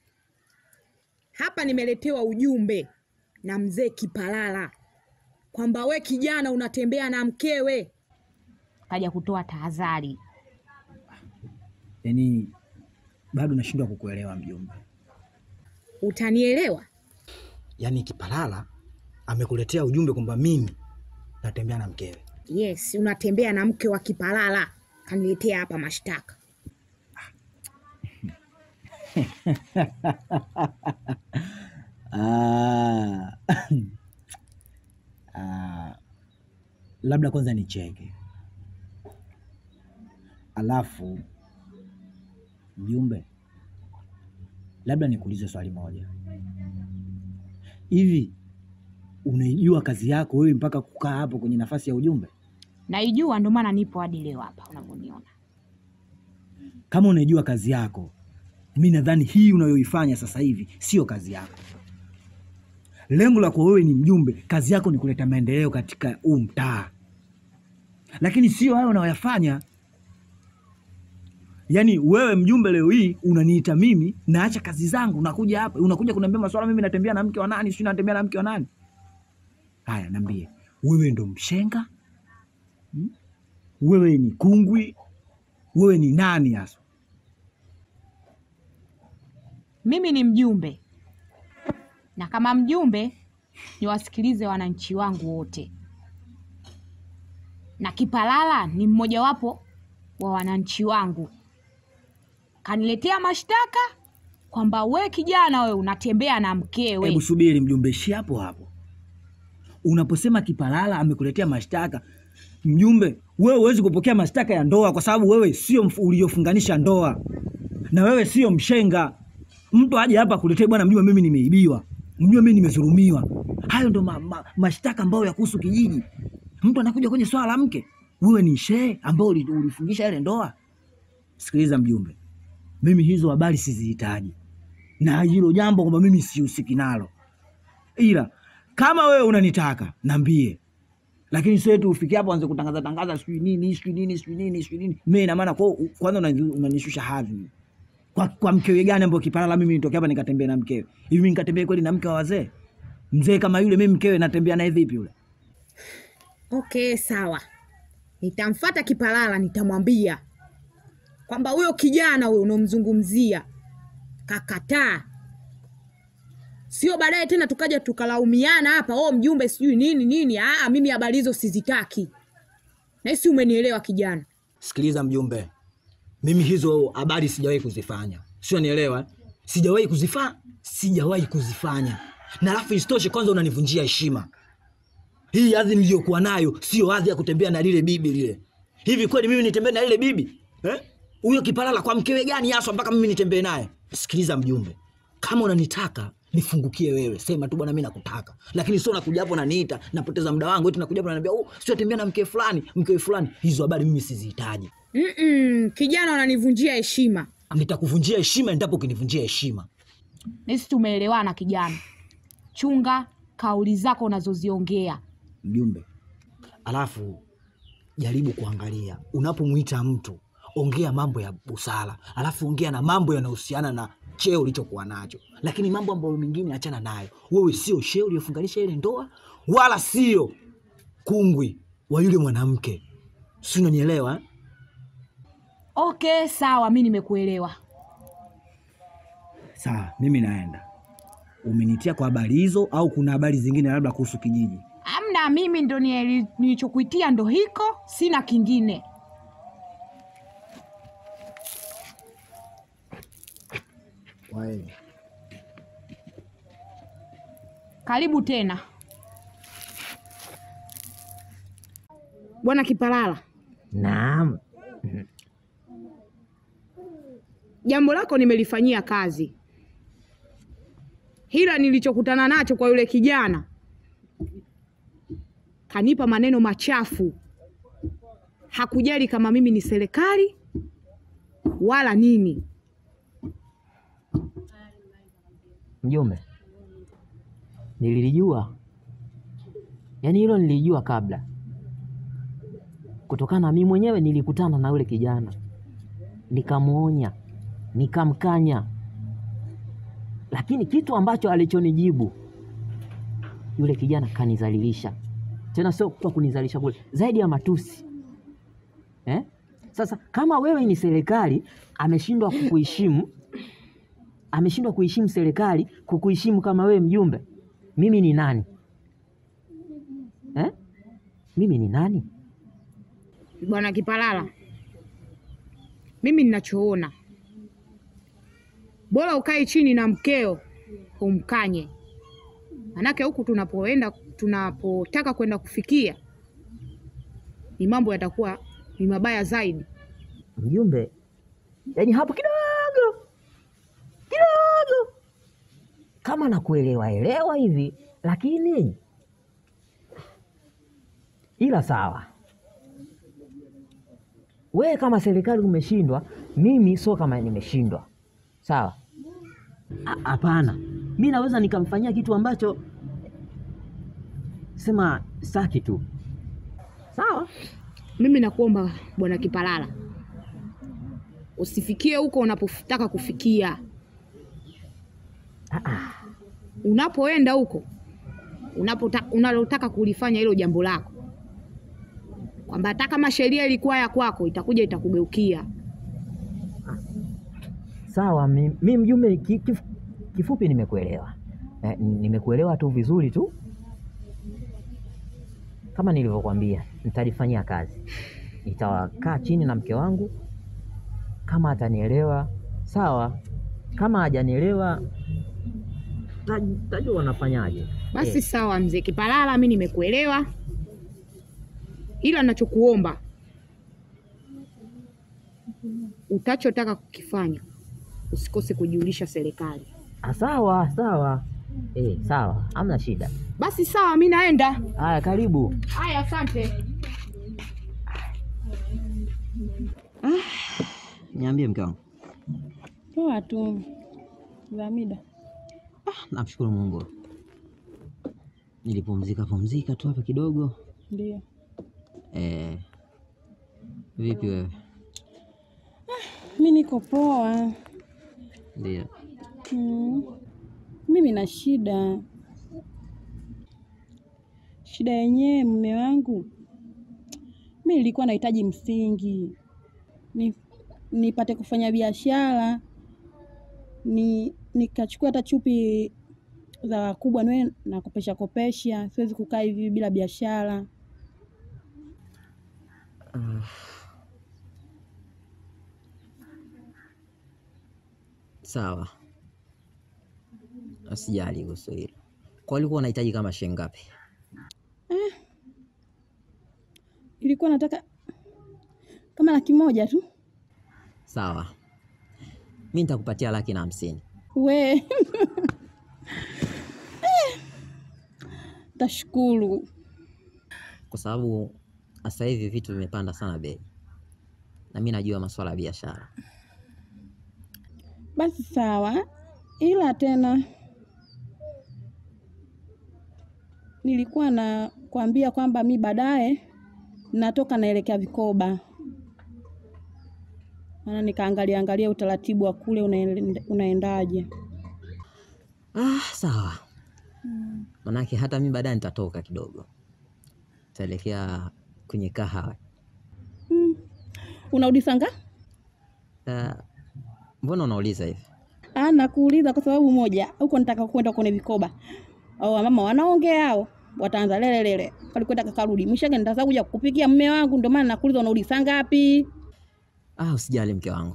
hapa nimeletewa ujumbe na mzee Kipalala kwamba we kijana unatembea na mkewe, kaja kutoa tahadhari. Yaani bado nashindwa kukuelewa mjumbe. Utanielewa? Yaani Kipalala amekuletea ujumbe kwamba mimi natembea na mkewe. Yes, unatembea na mke wa Kipalala, kaniletea hapa mashtaka. Ah. Ah. Labda kwanza nicheke, alafu mjumbe, labda nikuulize swali moja. Hivi unaijua kazi yako wewe mpaka kukaa hapo kwenye nafasi ya ujumbe? Naijua, ndio maana nipo hadi leo hapa unavyoniona. Kama unaijua kazi yako, mi nadhani hii unayoifanya sasa hivi sio kazi yako. Lengo lako wewe ni mjumbe, kazi yako ni kuleta maendeleo katika huu mtaa, lakini sio hayo unayoyafanya. Yaani wewe mjumbe, leo hii unaniita mimi, naacha kazi zangu, unakuja hapa, unakuja kuniambia maswala, mimi natembea na mke wa nani, sio natembea na mke wa nani? Haya, niambie, wewe ndo mshenga hmm? Wewe ni kungwi? Wewe ni nani hasa? Mimi ni mjumbe, na kama mjumbe niwasikilize wananchi wangu wote, na Kipalala ni mmojawapo wa wananchi wangu. Kaniletea mashtaka kwamba we kijana, we unatembea na mkewe. Hebu subiri mjumbe, ishi hapo hapo. Unaposema Kipalala amekuletea mashtaka, mjumbe, wewe huwezi kupokea mashtaka ya ndoa kwa sababu wewe sio mf- uliofunganisha ndoa na wewe sio mshenga. Mtu aje hapa kuletea bwana mjumbe, mimi nimeibiwa, mjumbe, mimi nimedhulumiwa. Hayo ndo ma, ma, mashtaka ambayo ya kuhusu kijiji. Mtu anakuja kwenye swala la mke, wewe ni shehe ambao uli- ulifungisha ile ndoa. Sikiliza mjumbe, mimi hizo habari sizihitaji na hilo jambo kwamba mimi sihusiki nalo, ila kama wewe unanitaka niambie, lakini sio tu ufikie hapo anze kutangaza tangaza sijui nini sijui nini sijui nini sijui nini. Mimi ina maana kwa kwanza unani- unanishusha hadhi kwa, kwa mkewe gani ambayo Kipalala mimi nitoke hapa nikatembea na mkewe hivi? Mimi nikatembea kweli na mke wa wazee? Mzee kama yule mimi mkewe natembea naye vipi yule? Okay, sawa, nitamfata Kipalala, nitamwambia kwamba huyo kijana huyo unomzungumzia kakataa, sio baadaye tena tukaja tukalaumiana hapa, oh mjumbe sijui nini nini. Aa, mimi habari hizo sizitaki, nahisi umenielewa kijana. Sikiliza mjumbe, mimi hizo habari sijawahi kuzifanya, sio nielewa, sijawahi kuzifa sijawahi kuzifanya, na alafu isitoshe, kwanza unanivunjia heshima. Hii hadhi niliyokuwa nayo sio hadhi ya kutembea na lile bibi lile. Hivi kweli mimi nitembee na lile bibi eh? Huyo Kipalala kwa mkewe gani haswa mpaka mimi nitembee naye? Sikiliza mjumbe, kama unanitaka nifungukie wewe, sema tu bwana, mimi nakutaka, lakini sio nakuja hapo naniita, napoteza muda wangu eti nakuja hapo naniambia, oh, sio tembea na mke fulani, mke fulani. Hizo habari mimi sizihitaji. Mm-mm, kijana unanivunjia heshima. Nitakuvunjia heshima endapo ukinivunjia heshima. Nahisi tumeelewana kijana, chunga kauli zako unazoziongea. Mjumbe, alafu jaribu kuangalia unapomwita mtu, ongea mambo ya busara, alafu ongea na mambo yanayohusiana na cheo ulichokuwa nacho, lakini mambo ambayo mengine achana nayo. Wewe sio cheo uliyofunganisha ile ndoa, wala sio kungwi wa yule mwanamke, si unanielewa eh? Okay, sawa, mi nimekuelewa. Sawa, mimi naenda. Umenitia kwa habari hizo au kuna habari zingine labda kuhusu kijiji? Amna, mimi ndo nieli- nilichokuitia ndo hiko, sina kingine. Wae. Karibu tena Bwana Kipalala. Naam. Jambo lako nimelifanyia kazi, hila nilichokutana nacho kwa yule kijana, kanipa maneno machafu. Hakujali kama mimi ni serikali wala nini. Mjumbe, nililijua, yaani hilo nilijua kabla, kutokana na mimi mwenyewe nilikutana na yule kijana nikamwonya, nikamkanya, lakini kitu ambacho alichonijibu yule kijana kanizalilisha, tena sio kwa kunizalisha kule, zaidi ya matusi eh? Sasa kama wewe ni serikali, ameshindwa kukuheshimu, ameshindwa kuheshimu serikali, kukuheshimu kama wewe mjumbe, mimi ni nani eh? Mimi ni nani? Bwana Kipalala, mimi ninachoona bora ukae chini na mkeo umkanye, manake huku tunapoenda tunapotaka kwenda kufikia ni mambo yatakuwa ni mabaya zaidi. Mjumbe, yaani hapo kidogo kidogo kama nakuelewa elewa hivi, lakini ila sawa, wewe kama serikali umeshindwa, mimi sio kama nimeshindwa, sawa? A- Hapana, mi naweza nikamfanyia kitu ambacho sema saki tu, sawa? Mimi nakuomba bwana Kipalala, usifikie huko unapotaka kufikia. Unapoenda huko unapota, unalotaka kulifanya hilo jambo lako, kwamba hata kama sheria ilikuwa ya kwako itakuja itakugeukia. Sawa, mi, mi mjumbe, ki, kif, kifupi nimekuelewa eh, nimekuelewa tu vizuri tu, kama nilivyokuambia, nitalifanyia kazi, nitakaa chini na mke wangu, kama atanielewa sawa, kama hajanielewa taj- tajua wanafanyaje. Basi Eh, sawa, mzee Kipalala, mi nimekuelewa, ila nachokuomba utachotaka kukifanya usikose kujulisha serikali. ah, sawa sawa, eh, sawa, hamna shida. Basi sawa, mi naenda. Haya, karibu. Haya, asante. Niambie mke wangu. Poa tu Zamida. Namshukuru Mungu, nilipumzika pumzika tu hapa kidogo. Ndio. Eh, vipi wewe? Mi niko poa. Ndio. Mm. Mimi na shida. Shida yenyewe mume wangu, mi nilikuwa nahitaji msingi ni, nipate kufanya biashara ni nikachukua hata chupi za wakubwa niwe nakopesha kopesha, siwezi kukaa hivi bila biashara. Sawa, asijali kuhusu hilo. Kwa ulikuwa unahitaji kama shilingi ngapi? Ilikuwa nataka kama laki moja tu. Sawa, mi nitakupatia laki na hamsini. We Eh, tashukuru. kwa sababu sasa hivi vitu vimepanda sana bei, na mi najua masuala ya biashara. Basi sawa, ila tena nilikuwa na kuambia kwamba mi baadaye natoka naelekea Vikoba, maana nikaangalia angalia utaratibu wa kule unaende- unaendaje. Ah, sawa. Manake hata mi baadaye nitatoka kidogo, taelekea kwenye kahawa. Unarudi saa ngapi? Ah, mbona unauliza hivi? Ah, nakuuliza kwa sababu moja, huko nitaka kwenda kwenye Vikoba au mama wanaongea hao wataanza lele lele, kalikwenda kakarudi mwishoge, nitasa kuja kukupikia mme wangu, ndio maana nakuuliza unarudi saa ngapi? Ah, usijali mke wangu,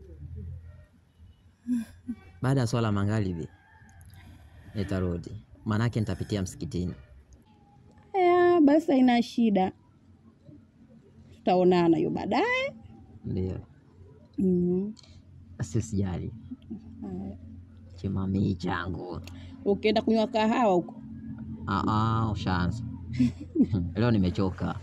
baada ya swala magharibi nitarudi, maanake nitapitia msikitini. Haya, basi haina shida, tutaonana hiyo baadaye. Ndio, Mm. basi usijali chimamii changu. Ukienda kunywa kahawa huko Ah, ah, ushaanza leo nimechoka.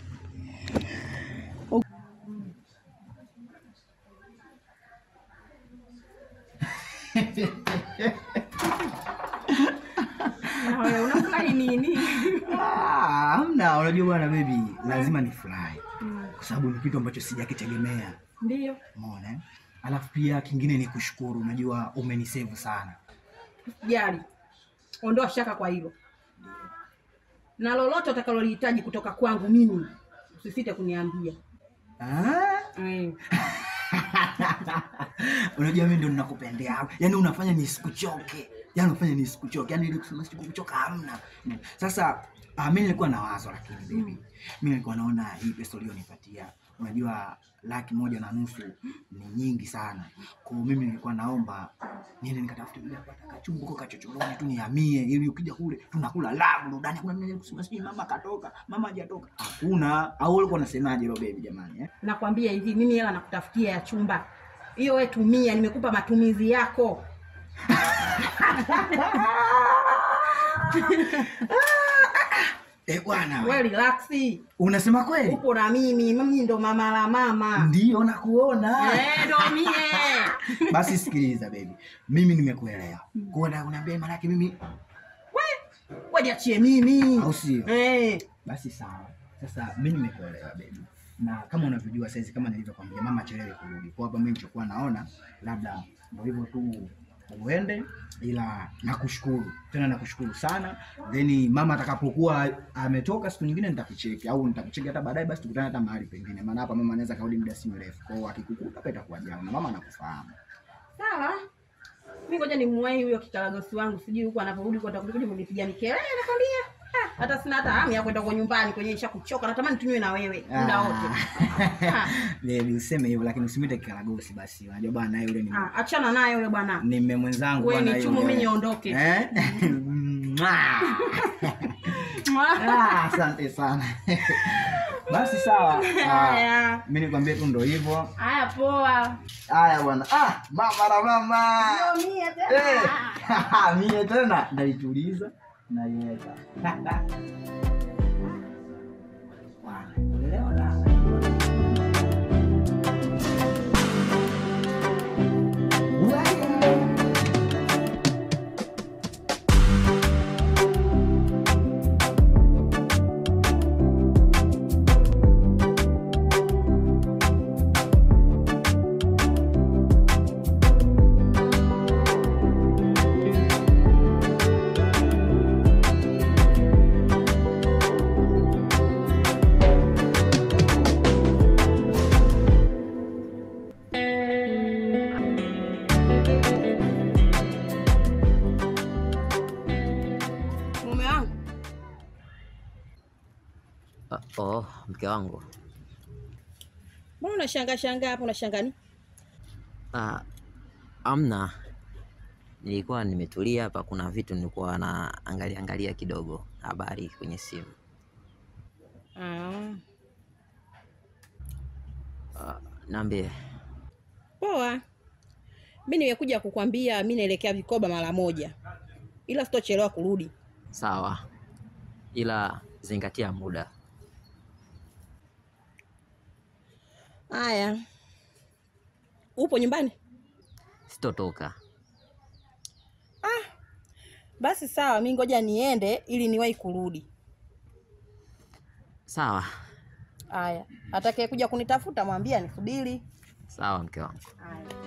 Na wewe unafurahi nini? Ah, Hamna, unajua bwana baby, lazima nifurahi kwa sababu ni kitu ambacho sijakitegemea. Ndio. Umeona? eh? Alafu pia kingine ni kushukuru, unajua umenisave sana. Jali, ondoa shaka kwa hilo, na lolote utakalolihitaji kutoka kwangu mimi usisite kuniambia. Ah? Eh, unajua mimi ndo ninakupendea yaani unafanya nisikuchoke yaani unafanya nisikuchoke yaani ile kusema sikukuchoka hamna sasa uh, mi nilikuwa na wazo lakini baby mi nilikuwa naona hii pesa ulionipatia unajua laki moja na nusu ni nyingi sana kwa hiyo mimi nilikuwa naomba niende nikatafute vile apata kachumba huko kachochoroni tu nihamie ili ukija kule tunakula la burudani hakuna mimi kusema sijui mama katoka mama hajatoka hakuna au ulikuwa unasemaje lo baby jamani eh? nakwambia hivi, mimi hela nakutafutia ya chumba hiyo, we tumia, nimekupa matumizi yako. Eh bwana We relaxi, unasema kweli upo na mimi, mimi ndo mama la mama. ndio nakuona Eh, ndo mie. basi sikiliza baby mimi nimekuelewa kuona unaambia maanake mimi We jiachie mimi. au sio Eh, basi sawa sasa mi nimekuelewa baby na kama unavyojua saizi kama nilivyokwambia mama chelewe kurudi kwa hapa mimi nilichokuwa naona labda ndo hivyo tu uende ila nakushukuru tena nakushukuru sana then mama atakapokuwa ametoka siku nyingine nitakucheki au nitakucheki hata baadaye basi tukutane hata mahali pengine maana hapa mama anaweza karudi muda si mrefu kwa hiyo akikukuta hapa itakuwa jao na mama anakufahamu sawa. Mi ngoja nimwahi huyo kikaragosi wangu, sijui huko anaporudi kwa atakuja kunipigia mikelele, nakwambia. Ah, hata sina hata hamu ya kwenda kwa nyumbani kwenye isha kuchoka, natamani tunywe na wewe muda wote. Ah. Baby, useme hivyo lakini usimwite kikaragosi basi. Unajua bwana naye yule ni Ah, achana naye yule bwana. ni mme mwenzangu Wewe bwana ni chumo, yule. mimi niondoke. Eh? Mwah. Ah, Asante sana. Basi sawa. Ah, Haya. Mimi nikwambie tu ndo hivyo. Haya, poa. Haya bwana. Ah, mama na mama. Ndio mie tena. Eh. Mie tena ndaituliza naiweka. Bwana, leo la. Wewe. Mume wangu, Uh, oh, mke wangu. mbona unashangaa shangaa hapo unashangaa nini? Uh, amna, nilikuwa nimetulia hapa, kuna vitu nilikuwa naangalia angalia kidogo habari kwenye simu. Ah, Uh, naambie poa. Mi nimekuja kukwambia mi naelekea Vikoba mara moja, ila sitochelewa kurudi. sawa, ila zingatia muda. Haya, upo nyumbani? Sitotoka. Basi sawa, mi ngoja niende ili niwahi kurudi. Sawa Haya, atakaye kuja kunitafuta mwambie nisubiri. sawa, mke wangu. Haya.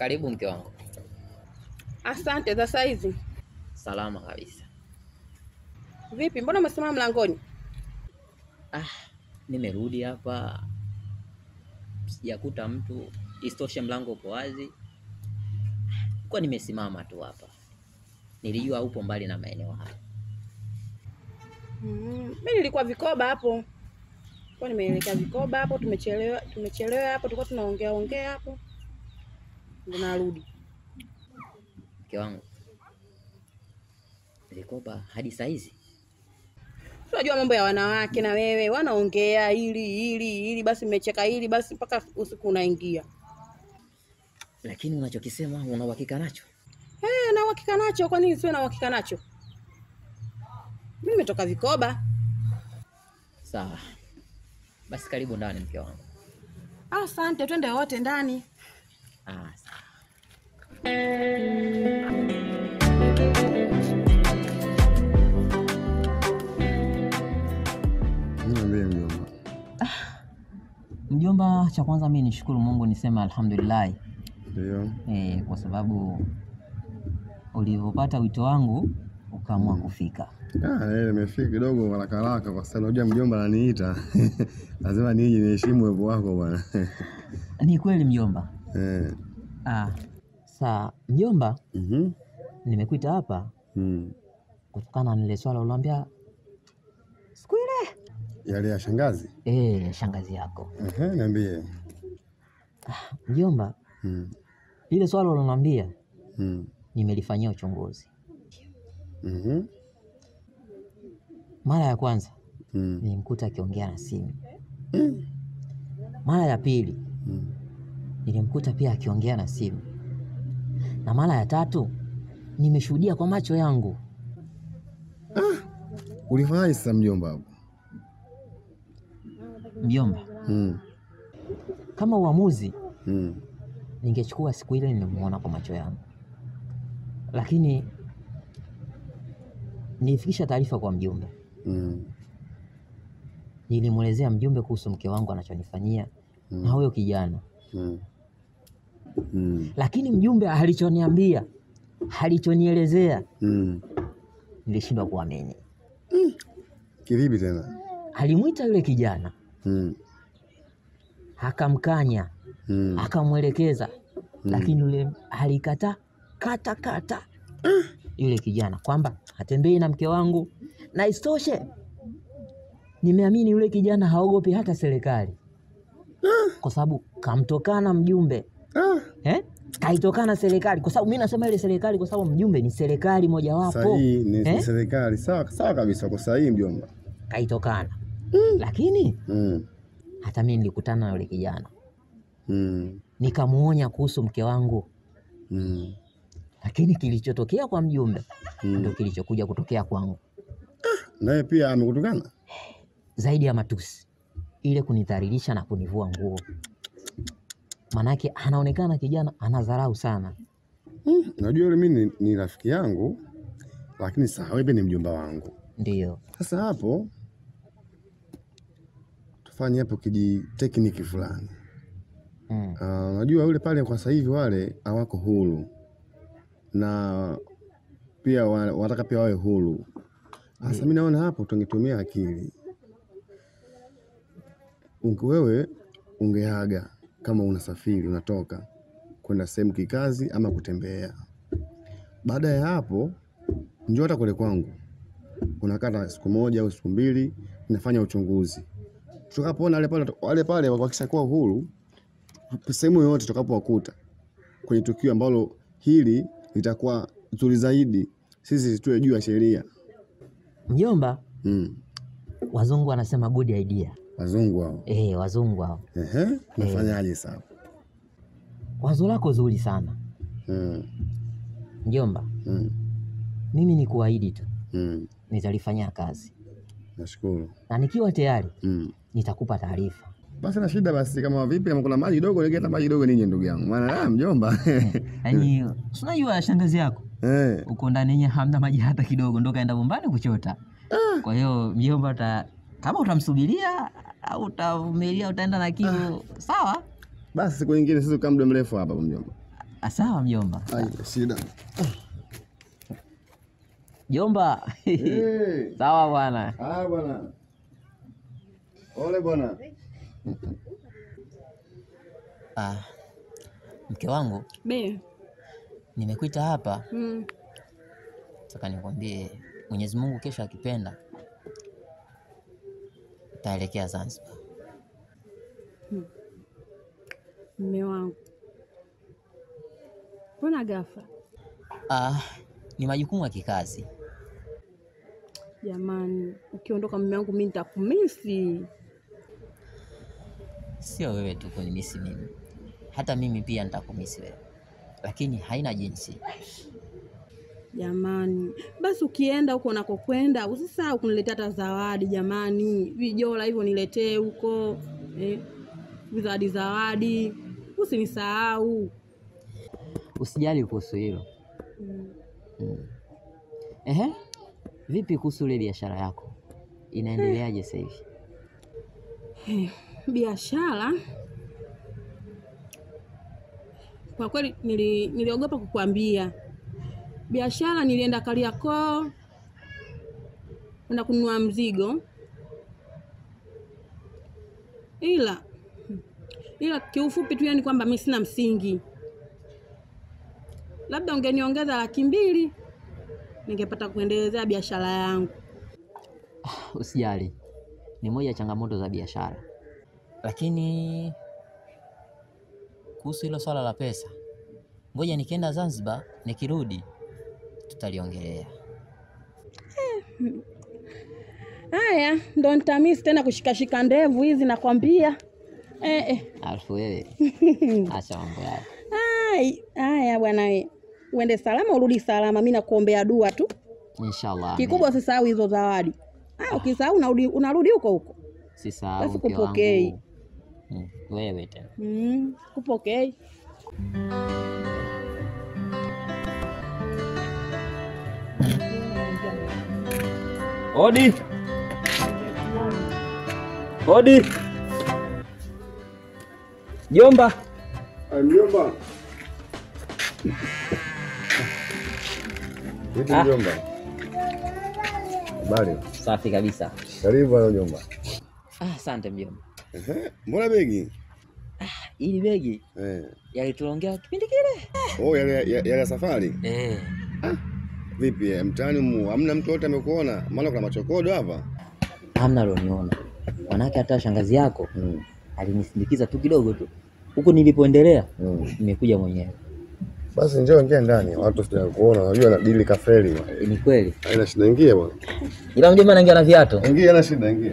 Karibu mke wangu. Asante za saizi. Salama kabisa. Vipi, mbona umesimama mlangoni? Ah, nimerudi hapa sijakuta mtu, isitoshe mlango upo wazi, kwa nimesimama tu hapa. Nilijua upo mbali na maeneo haya. Mm, mi nilikuwa vikoba hapo, kwa nimeelekea vikoba hapo, tumechelewa tumechelewa hapo, tulikuwa tunaongea ongea hapo, ndo narudi. Mke wangu, vikoba hadi saizi? Unajua mambo ya wanawake na wewe, wanaongea hili hili hili, basi mmecheka hili basi mpaka usiku unaingia. Lakini unachokisema una uhakika nacho? Eh, na uhakika nacho. Kwa nini siwe na uhakika nacho? Mimi nimetoka vikoba. Sawa basi, karibu ndani mke wangu. Asante, twende wote ndani. Ah, sawa. Niambie mjomba. Mjomba, cha kwanza mimi nishukuru Mungu niseme alhamdulillah Ndio. eh, kwa sababu ulivyopata wito wangu ukaamua kufika. Ah, ile nimefika kidogo haraka haraka kwa sababu unajua mjomba ananiita. Lazima nije niheshimu uwepo wako bwana. Ni kweli mjomba. Eh. Ah, saa mjomba, Mhm. nimekuita hapa Mm. kutokana na ile swala uliambia siku ile Yale ya shangazi? eh, shangazi yako Ehe, niambie. mjomba, Mm. lile swala uliloniambia Mm. nimelifanyia uchunguzi. Mhm. Mara ya kwanza Mm. nilimkuta akiongea na simu. Mara ya pili Mm. nilimkuta pia akiongea na simu, na mara ya tatu nimeshuhudia kwa macho yangu. Ulifanyaje sasa mjomba hapo? Mjomba, Mm. kama uamuzi Mm. ningechukua siku ile nimemuona kwa macho yangu, lakini nilifikisha taarifa kwa mjumbe. Mm. Nilimwelezea mjumbe kuhusu mke wangu anachonifanyia na huyo kijana, Mm. Mm. lakini mjumbe alichoniambia, alichonielezea, Mm. nilishindwa kuamini. Kivipi tena? Alimwita yule kijana Mm. akamkanya, Mm. akamwelekeza, lakini yule alikataa kata kata yule kijana kwamba hatembei na mke wangu, na isitoshe nimeamini yule kijana haogopi hata serikali, kwa sababu kamtokana mjumbe Ah, eh? Kaitokana serikali, kwa sababu mi nasema ile serikali kwa sababu mjumbe ni serikali mojawapo sahihi ni, ni eh? serikali. Sawa sawa kabisa, uko sahihi mjomba. Kaitokana lakini Mm. hata mi nilikutana na yule kijana Mm. nikamuonya kuhusu mke wangu, Mm. lakini kilichotokea kwa mjumbe Mm. ndio kilichokuja kutokea kwangu, Naye pia amekutukana? zaidi ya matusi, ile kunidhalilisha na kunivua nguo. Manake anaonekana kijana anadharau sana. Najua yule mimi ni, ni rafiki yangu, lakini sawa, wewe pia ni mjomba wangu. Ndiyo, Sasa hapo tufanye hapo kiji tekniki fulani. mm. Ah, Unajua yule pale kwa sasa hivi wale hawako huru na pia wa- wanataka pia wawe huru. Sasa mimi naona hapo tungetumia akili. Unge wewe ungeaga kama unasafiri unatoka kwenda sehemu kikazi ama kutembea. Baada ya hapo njoo hata kule kwangu, unakata siku moja au siku mbili, nafanya uchunguzi. Tutakapoona wale pale wale pale wakishakuwa huru, sehemu yoyote tutakapowakuta kwenye tukio ambalo hili litakuwa zuri zaidi, sisi tuwe juu ya sheria. Mjomba, Mm. wazungu wanasema good idea. Wazungu hao. Eh, wazungu hao, Ehe, nafanyaje sasa? wazo lako zuri sana Mm. mjomba. Mm. Mimi ni kuahidi tu Mm. nitalifanyia kazi, Nashukuru. na nikiwa tayari Mm. nitakupa taarifa. Basi na shida basi, kama vipi, kama kuna maji kidogo, nigeta maji kidogo ninyi, ndugu yangu, maana ah, mjomba Yaani, si unajua shangazi yako eh, uko ndani yenye hamna maji hata kidogo, ndo kaenda bombani kuchota. Kwa hiyo mjomba, uta, kama utamsubiria au utavumilia, utaenda na kiu sawa. basi siku nyingine sisi tukaa muda mrefu hapa mjomba. Ah, Sawa mjomba. Ai, shida. Jomba. Eh, Sawa bwana. haya bwana. Ole bwana. Ah, mke wangu Be. nimekuita hapa, Mm. nataka nikwambie Mwenyezi Mungu kesho akipenda taelekea Zanzibar. Mme wangu, mbona ghafla Ah, ni majukumu ya kikazi. jamani? Ukiondoka mme wangu, mi nitakumisi. Sio wewe tu kunimisi mimi, hata mimi pia nitakumisi wewe, lakini haina jinsi. Jamani, basi ukienda huko unakokwenda usisahau kuniletea hata zawadi jamani, vijola hivyo niletee huko eh, zawadi zawadi, usinisahau. Usijali kuhusu hilo. Mm. Mm. Ehe, vipi kuhusu ile biashara yako inaendeleaje sasa hivi? Eh, biashara kwa kweli nili, niliogopa kukuambia biashara. Nilienda Kariakoo kwenda kununua mzigo, ila ila kiufupi tu, yani kwamba mi sina msingi. Labda ungeniongeza laki mbili ningepata kuendelezea biashara yangu. Usijali, ni moja ya changamoto za biashara, lakini kuhusu hilo swala la pesa, ngoja nikienda Zanzibar, nikirudi tutaliongelea. Haya, ndo nitamisi tena kushikashika ndevu hizi nakwambia. Eh, eh. Alafu wewe acha mambo yako. Ai, haya bwana we. Uende salama urudi salama, mi nakuombea dua tu. Inshallah. Kikubwa usisahau hizo zawadi. Ah, ukisahau unarudi unarudi huko huko. sisahau basi mke kupokei. wangu. Mm, wewe tena. Mm, kupokei. Odi. Odi. Jomba. Mjomba. Vipi Ah. mjomba? Habari. Safi kabisa. Karibu bwana mjomba. Ah, asante mjomba. Ehe, Mbona begi? Ili begi Eh. yalitulongea kipindi kile. Oh, yale yale yale ya safari. Eh. Vipi eh, mtaani mu hamna mtu yote amekuona? Maana kuna machokodo hapa. Hamna alioniona. Manake hata shangazi yako Mm. alinisindikiza tu kidogo tu. Huku nilipoendelea Mm. nimekuja mwenyewe. Basi njoo ingia ndani. Watu sija kuona. Unajua na dili kafeli bwana. Eh, Ni kweli. Haina shida ingia bwana. Ila mjomba anaingia na viatu. Ingia na shida ingia.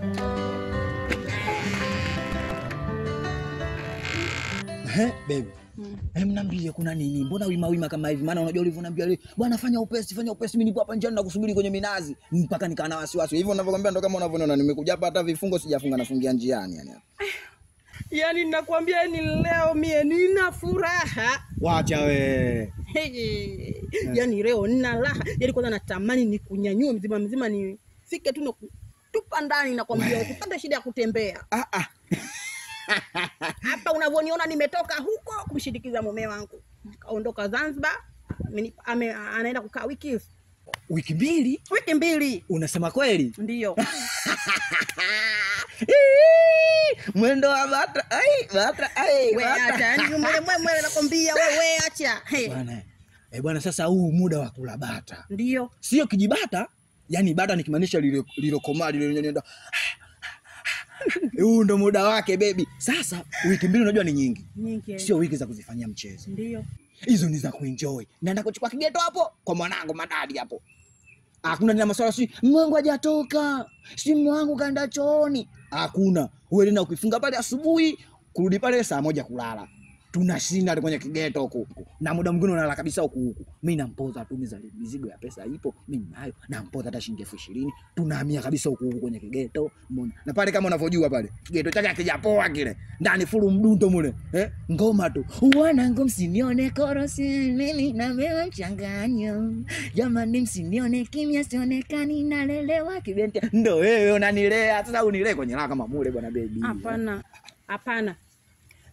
Ehe, baby. Eh, mnambie kuna nini? Mbona wima wima kama hivi? Maana unajua ulivyoniambia leo, bwana fanya upesi, fanya upesi, mimi nipo hapa njiani na kusubiri kwenye minazi. Mpaka nikaa na wasiwasi. Hivyo ninavyokuambia ndo kama unavyoona nimekuja hapa hata vifungo sijafunga nafungia njiani yani. Yaani nakwambia ni leo mie nina furaha. Wacha we. Hey, yaani leo nina raha. Yaani kwanza natamani nikunyanyue mzima mzima nifike tu na kutupa ndani nakwambia usipate shida ya kutembea. Ah ah. Hapa unavyoniona nimetoka huko kumshindikiza mume wangu. Kaondoka Zanzibar. ameni- ame- anaenda kukaa wiki hivi. Wiki mbili? Wiki mbili. Unasema kweli? Ndio. Mwendo wa bata. Ai, bata. Ai, We bata. acha, yaani mwele mwele nakwambia wewe acha. Hey. Bwana. Eh, bwana sasa huu muda wa kula bata. Ndio. Sio kijibata, yani bata nikimaanisha lile lilokomaa lile lenye nenda. Huu ndo muda wake baby. Sasa wiki mbili unajua ni nyingi. Nyingi. Sio wiki za kuzifanyia mchezo. Ndio. Hizo ni za kuenjoy. Naenda kuchukua kigeto hapo kwa mwanangu madadi hapo. Hakuna tena maswala si mwangu hajatoka. Si mwangu kaenda chooni. Hakuna. Wewe tena ukifunga pale asubuhi kurudi pale saa moja kulala. Tunashinda kwenye kigeto huku. Na muda mwingine unalala kabisa huku huku. Mimi nampoza tu miza mizigo ya pesa ipo, mimi nayo. Nampoza hata shilingi elfu ishirini. Tunahamia kabisa huku huku kwenye kigeto. Umeona? Na pale kama unavyojua pale, kigeto chake hakijapoa kile. Ndani fulu mdundo mule. Eh? Ngoma tu. Wanangu msinione korosi mimi na wewe mchanganyo. Jamani msinione kimya sionekani nalelewa kibente. Ndo wewe unanilea. Sasa unilee kwenye raha kama mule bwana baby. Hapana. Hapana.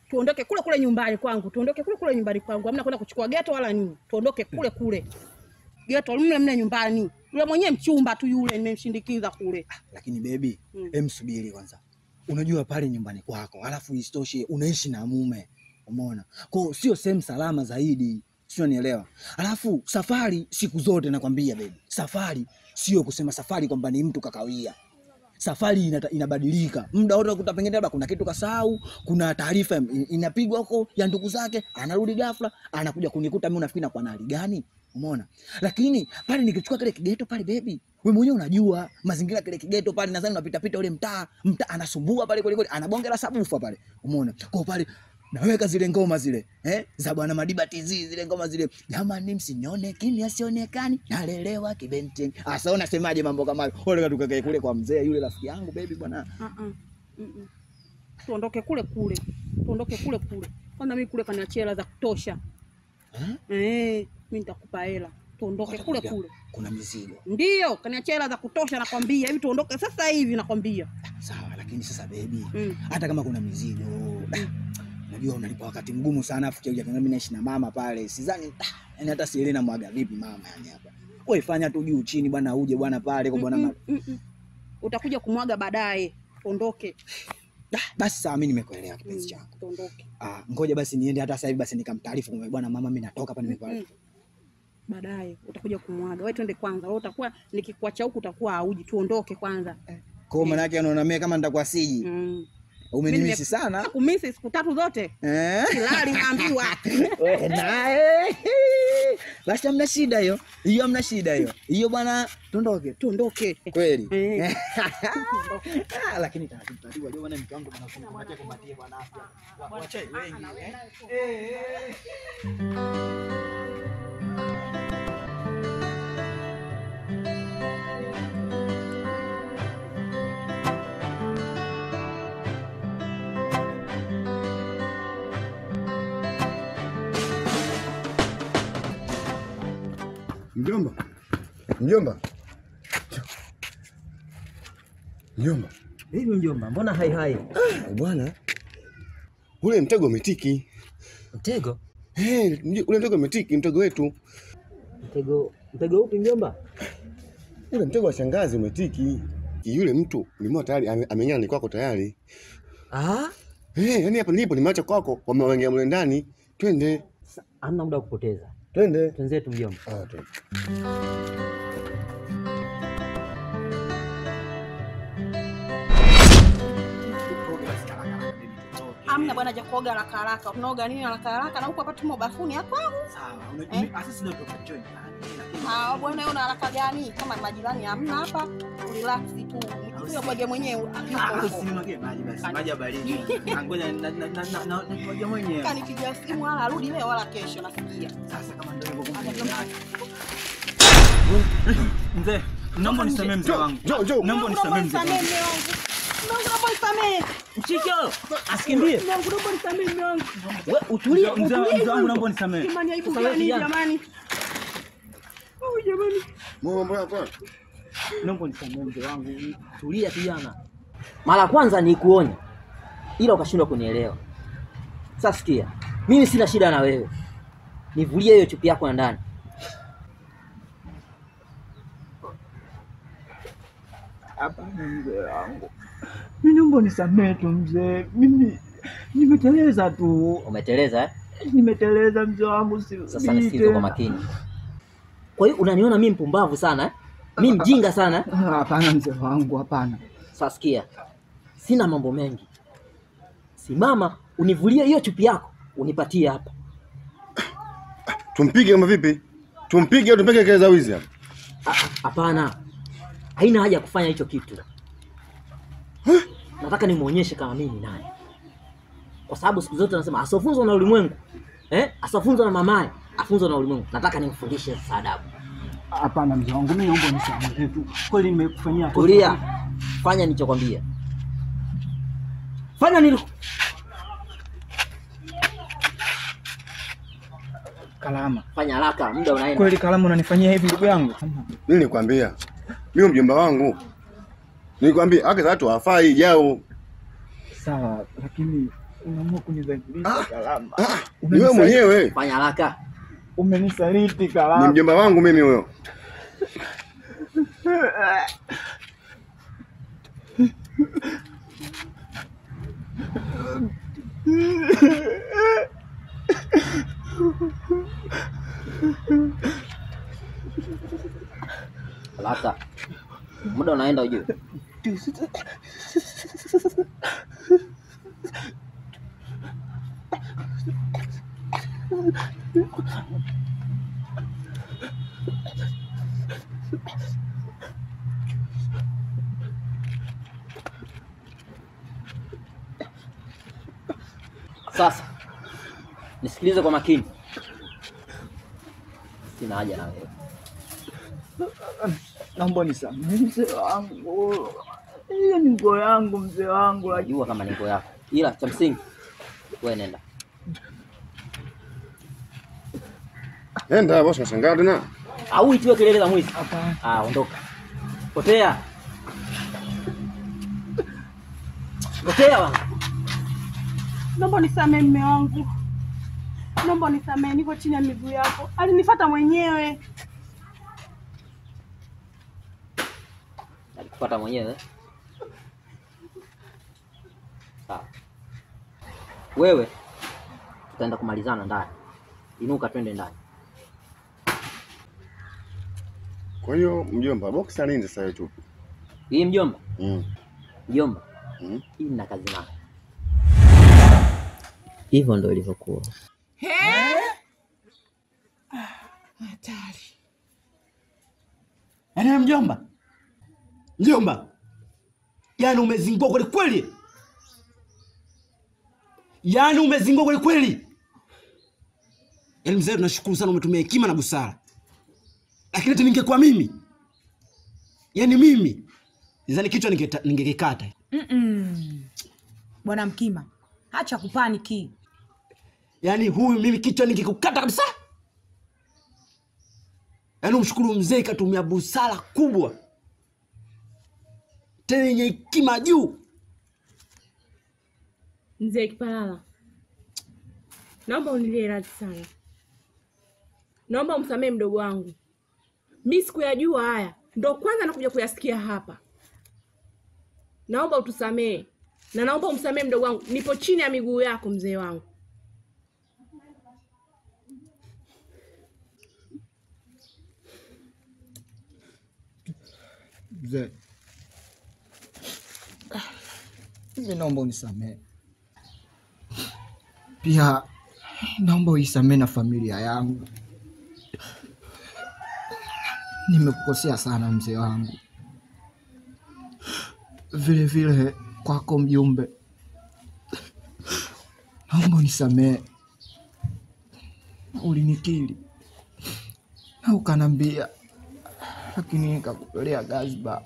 tuondoke kule kule nyumbani kwangu, tuondoke kule kule nyumbani kwangu, hamna kwenda kuchukua geto wala nini, tuondoke kule kule geto mle mle nyumbani. Yule mwenyewe mchumba tu yule, nimemshindikiza kule. Lakini bebi, Mm. em, subiri kwanza. Unajua pale nyumbani kwako, alafu isitoshe unaishi na mume, umeona? Kwa sio sehemu salama zaidi, sio nielewa. Alafu safari siku zote nakwambia bebi, safari sio kusema safari kwamba ni mtu kakawia. Safari inata, inabadilika muda wote, ukuta pengine labda kuna kitu kasahau, kuna taarifa in- inapigwa huko ya ndugu zake, anarudi ghafla, anakuja kunikuta mimi, unafikiri nakuwa na hali gani? Umeona? Lakini pale nikichukua kile kigeto pale bebi, wewe mwenyewe unajua mazingira kile kigeto pale, nadhani unapita pita ule mtaa, mtaa anasumbua pale kweli kweli, anabongela sabufa pale. Umeona? Kwa pale naweka zile ngoma zile eh, za bwana Madiba TZ zile ngoma zile, jamani, msinyone kimya sionekani, nalelewa kibenteng. Asa unasemaje mambo kama hayo? Ole tukakae kule kwa mzee yule rafiki yangu baby bwana. Uh-uh. Mm-mm. Tuondoke kule kule, tuondoke kule kule. Kwanza mimi kule kaniachia hela za kutosha eh, mimi nitakupa hela, tuondoke kule Watakuja. kule. Kuna mizigo Ndio, kaniachia hela za kutosha, nakwambia hivi, tuondoke sasa hivi, nakwambia. sawa, lakini sasa baby, Mm. hata kama kuna mizigo najua unalipa wakati mgumu sana, afu kia mimi naishi na mama pale, sidhani yani hata sielewi na mwaga vipi mama yani hapa. Wewe fanya tu juu chini bwana, uje bwana pale kwa bwana Mm-mm, ma- mm-mm. Utakuja kumwaga baadaye, tuondoke. Ah, basi sawa, mimi nimekuelewa Mm, kipenzi changu. tuondoke Ah, ngoja basi niende hata sasa hivi basi nikamtaarifu kwa bwana mama, mimi natoka hapa nimekuwa. Mm. baadaye utakuja kumwaga. Wewe twende kwanza, wewe utakuwa nikikuacha huku utakuwa hauji. Tuondoke kwanza. Kwa maana yake unaona mimi kama nitakuwa siji. Mm. Umenimisi Mimi sana. Kumisi siku tatu zote Eh? kilali naambiwa. Wewe naye. Basi hamna shida hiyo. Hiyo hamna shida hiyo. Hiyo bwana tuondoke. Tuondoke. Kweli. Eh. Ah, lakini taratibu taratibu leo bwana mke wangu bwana kumbatia kumbatia bwana afya. Wa- Wacha wengi. eh. Eh, eh. Mjomba, mjomba, mjomba, Hivi mjomba, mbona hai hai? bwana, ule mtego umetiki. Mtego? Eh, mj- ule mtego umetiki, mtego wetu Mtego mtego upi mjomba? ule mtego wa shangazi umetiki. Yule mtu nimeona tayari ame- ameng'ana ni kwako tayari. Ah, Eh, yani hapa nilipo nimeacha kwako, wamewengea mle ndani. Twende, sa- hamna muda wa kupoteza. twende. Twenzetu mjomba. Ah, twende. Amna bwana ja kuoga haraka haraka. Unaoga nini haraka haraka na huko hapa tumo bafuni hapa? Sawa. Eh? Unajua sasa ndio tukajoin. Lakini Ah, bwana wewe una haraka gani? Kama majirani hamna hapa, relax tu. Nikikuja kuoge mwenyewe. Ah, usinimwagie maji basi. Maji ya baridi. Ngoja na na na na na ngoja mwenyewe. Kanipigia simu wala arudi leo wala kesho nasikia. Sasa kama ndio hivyo kumbe. Mzee, naomba nisamee mzee wangu. Jo, jo. Naomba nisamee mzee wangu. Nisamee mume wangu. Mungu naomba nisamee. Mchicho, asikimbie. Mungu naomba nisamee mume wangu. We utulie. Mzee mzee wangu naomba nisamee. Jamani aibu Sasa wewe gani kijana. jamani? Oh jamani. Mambo yako. Naomba nisamee mzee wangu. Tulia kijana. Mara ya kwanza nikuonya, ila ukashindwa kunielewa. Sasa sikia, mimi sina shida na wewe, nivulie hiyo chupi yako ya ndani. Hapana mzee wangu. Mimi naomba nisamee tu mzee. Mimi nimeteleza tu. Umeteleza eh? Nimeteleza mzee wangu si. Sasa nisikize kwa makini. Kwa hiyo unaniona mimi mpumbavu sana eh? Mimi mjinga sana eh? Hapana mzee wangu, hapana. Sasa sikia, sina mambo mengi. Simama univulie hiyo chupi yako unipatie hapa. Tumpige kama vipi? Tumpige au tumpige kelele za wizi hapa? Ah, ah, Hapana, haina haja ya kufanya hicho kitu. Nataka nimuonyeshe kama mimi ni nani, kwa sababu siku zote nasema asofunzwa na ulimwengu eh, asofunzwa na mamaye afunzwa na ulimwengu. Nataka nimfundishe sasa adabu. Hapana mzee wangu, mimi naomba nisamee tu. Kweli nimekufanyia kosa. Tulia, fanya nilichokwambia, fanya nili Kalama. fanya haraka, muda unaenda. Kweli Kalama unanifanyia hivi ndugu yangu? Mimi nilikwambia. Mimi mjomba wangu. Nilikwambia haki za watu hawafai jao. Sawa, lakini unaamua kunidhalilisha Kalama. Ni wewe mwenyewe, Fanya haraka. Umenisaliti ni Kalama. mjomba wangu mimi huyo. Haraka. Muda unaenda ujue. Sasa nisikilize kwa makini, sina haja na wewe. Naomba nisamehe mzee wangu, hiyo ni nguo yangu mzee wangu, lakini Najua kama ni nguo yako, ila cha msingi wewe nenda. Enda bosi, nashangaa tena. Au itiwe kelele za mwizi. hapana. Ah, ondoka, potea, potea bwana. Naomba unisamehe mme wangu, naomba unisamehe, niko chini ya miguu yako. Alinifuata mwenyewe. Alikupata mwenyewe. Sawa, wewe tutaenda kumalizana ndani. Inuka, twende ndani. Kwa hiyo mjomba, boksi alinze sasa tu. Hii mjomba, Mm. mjomba, Mm. hii nina kazi nayo. Hivyo ndo ilivyokuwa. Hatari. Yaani mjomba, mjomba, yaani umezingua kweli kweli, yaani umezingua kweli kweli. Yaani mzee, tunashukuru sana, umetumia hekima na busara, lakini ati ningekuwa mimi, yaani mimi nizani kichwa ningeta- ningekikata. Mm-mm. Bwana Mkima, acha kupaniki. Yaani huyu mimi kichwa ningekukata kabisa. Yaani umshukuru mzee, katumia busara kubwa tena yenye hekima juu. Mzee Kipalala, naomba unilie radhi sana, naomba umsamehe mdogo wangu. Mi sikuyajua haya, ndo kwanza nakuja kuyasikia hapa. Naomba utusamehe na naomba umsamehe mdogo wangu, nipo chini ya miguu yako mzee wangu. Mzee, mimi naomba unisamehe pia, naomba uisamehe na familia yangu. Nimekukosea sana mzee wangu, vile vile kwako mjumbe, naomba unisamehe. Ulinikiri na ukanambia, lakini nikakutolea gazba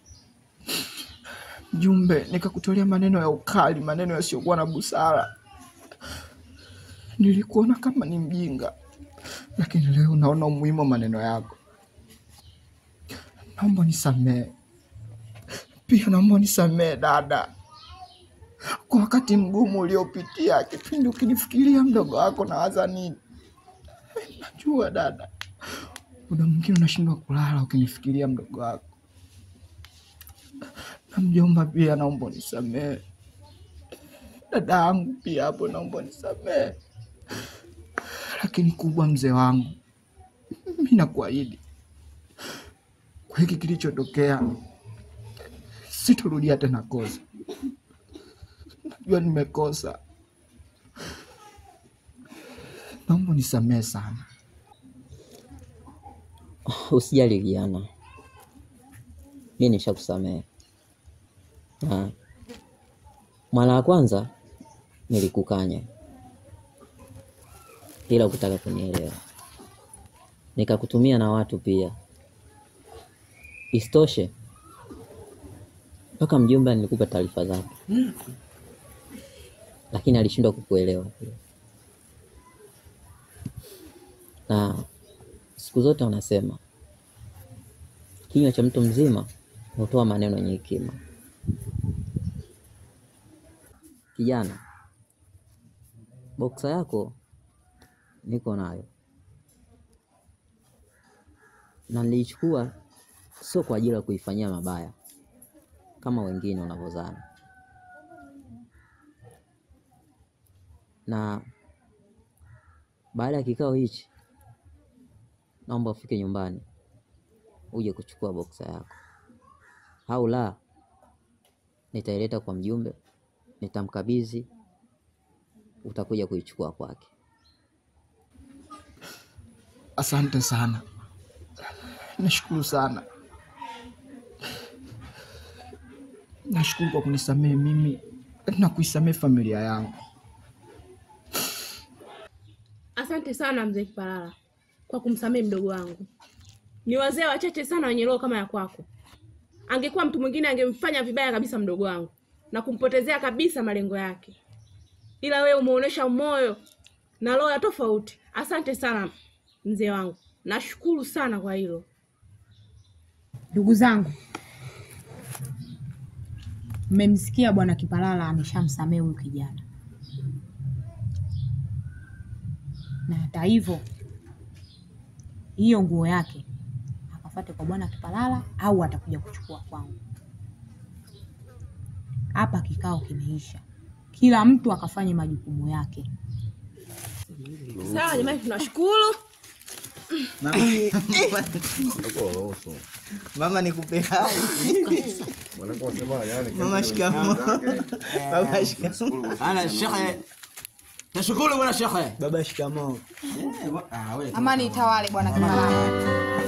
Mjumbe, nikakutolea maneno ya ukali, maneno yasiyokuwa na busara. Nilikuona kama ni mjinga, lakini leo naona umuhimu wa maneno yako. Naomba nisamehe, pia naomba nisamehe dada, kwa wakati mgumu uliopitia, kipindi ukinifikiria mdogo wako nawaza nini. Najua dada, muda mwingine unashindwa kulala ukinifikiria mdogo wako na mjomba pia naomba unisamehe. Dada yangu pia hapo naomba unisamehe. Lakini kubwa, mzee wangu, mi nakuahidi kwa hiki kilichotokea sitorudia tena kosa. Najua nimekosa, naomba unisamehe sana. Usijali kijana, mi nishakusamehe. Na mara ya kwanza nilikukanya, ila ukutaka kunielewa, nikakutumia na watu pia. Isitoshe mpaka mjomba nilikupa taarifa zake, lakini alishindwa kukuelewa pia. Na siku zote wanasema kinywa cha mtu mzima hutoa maneno yenye hekima. Kijana, boksa yako niko nayo na niliichukua sio kwa ajili ya kuifanyia mabaya kama wengine wanavyozana, na baada ya kikao hichi, naomba ufike nyumbani uje kuchukua boksa yako, au la nitaileta kwa mjumbe, nitamkabidhi, utakuja kuichukua kwake. Asante sana, nashukuru sana, nashukuru kwa kunisamehe mimi na kuisamehe familia yangu. Asante sana mzee Kipalala kwa kumsamehe mdogo wangu. Ni wazee wachache sana wenye roho kama ya kwako. Angekuwa mtu mwingine angemfanya vibaya kabisa mdogo wangu na kumpotezea kabisa malengo yake, ila wewe umeonyesha moyo na roho ya tofauti. Asante sana mzee wangu, nashukuru sana kwa hilo. Ndugu zangu, mmemsikia bwana Kipalala ameshamsamehe huyu kijana, na hata hivyo hiyo nguo yake akafate kwa bwana Kipalala au atakuja kuchukua kwangu. Hapa kikao kimeisha, kila mtu akafanye majukumu yake. Sawa jamani, tunashukuru. Mama nikupe hai. Mama shikamoo. Baba shikamoo. Ana shekhe. Tashukuru bwana shekhe. Baba shikamoo. Ah, wewe Amani itawale bwana Kipalala.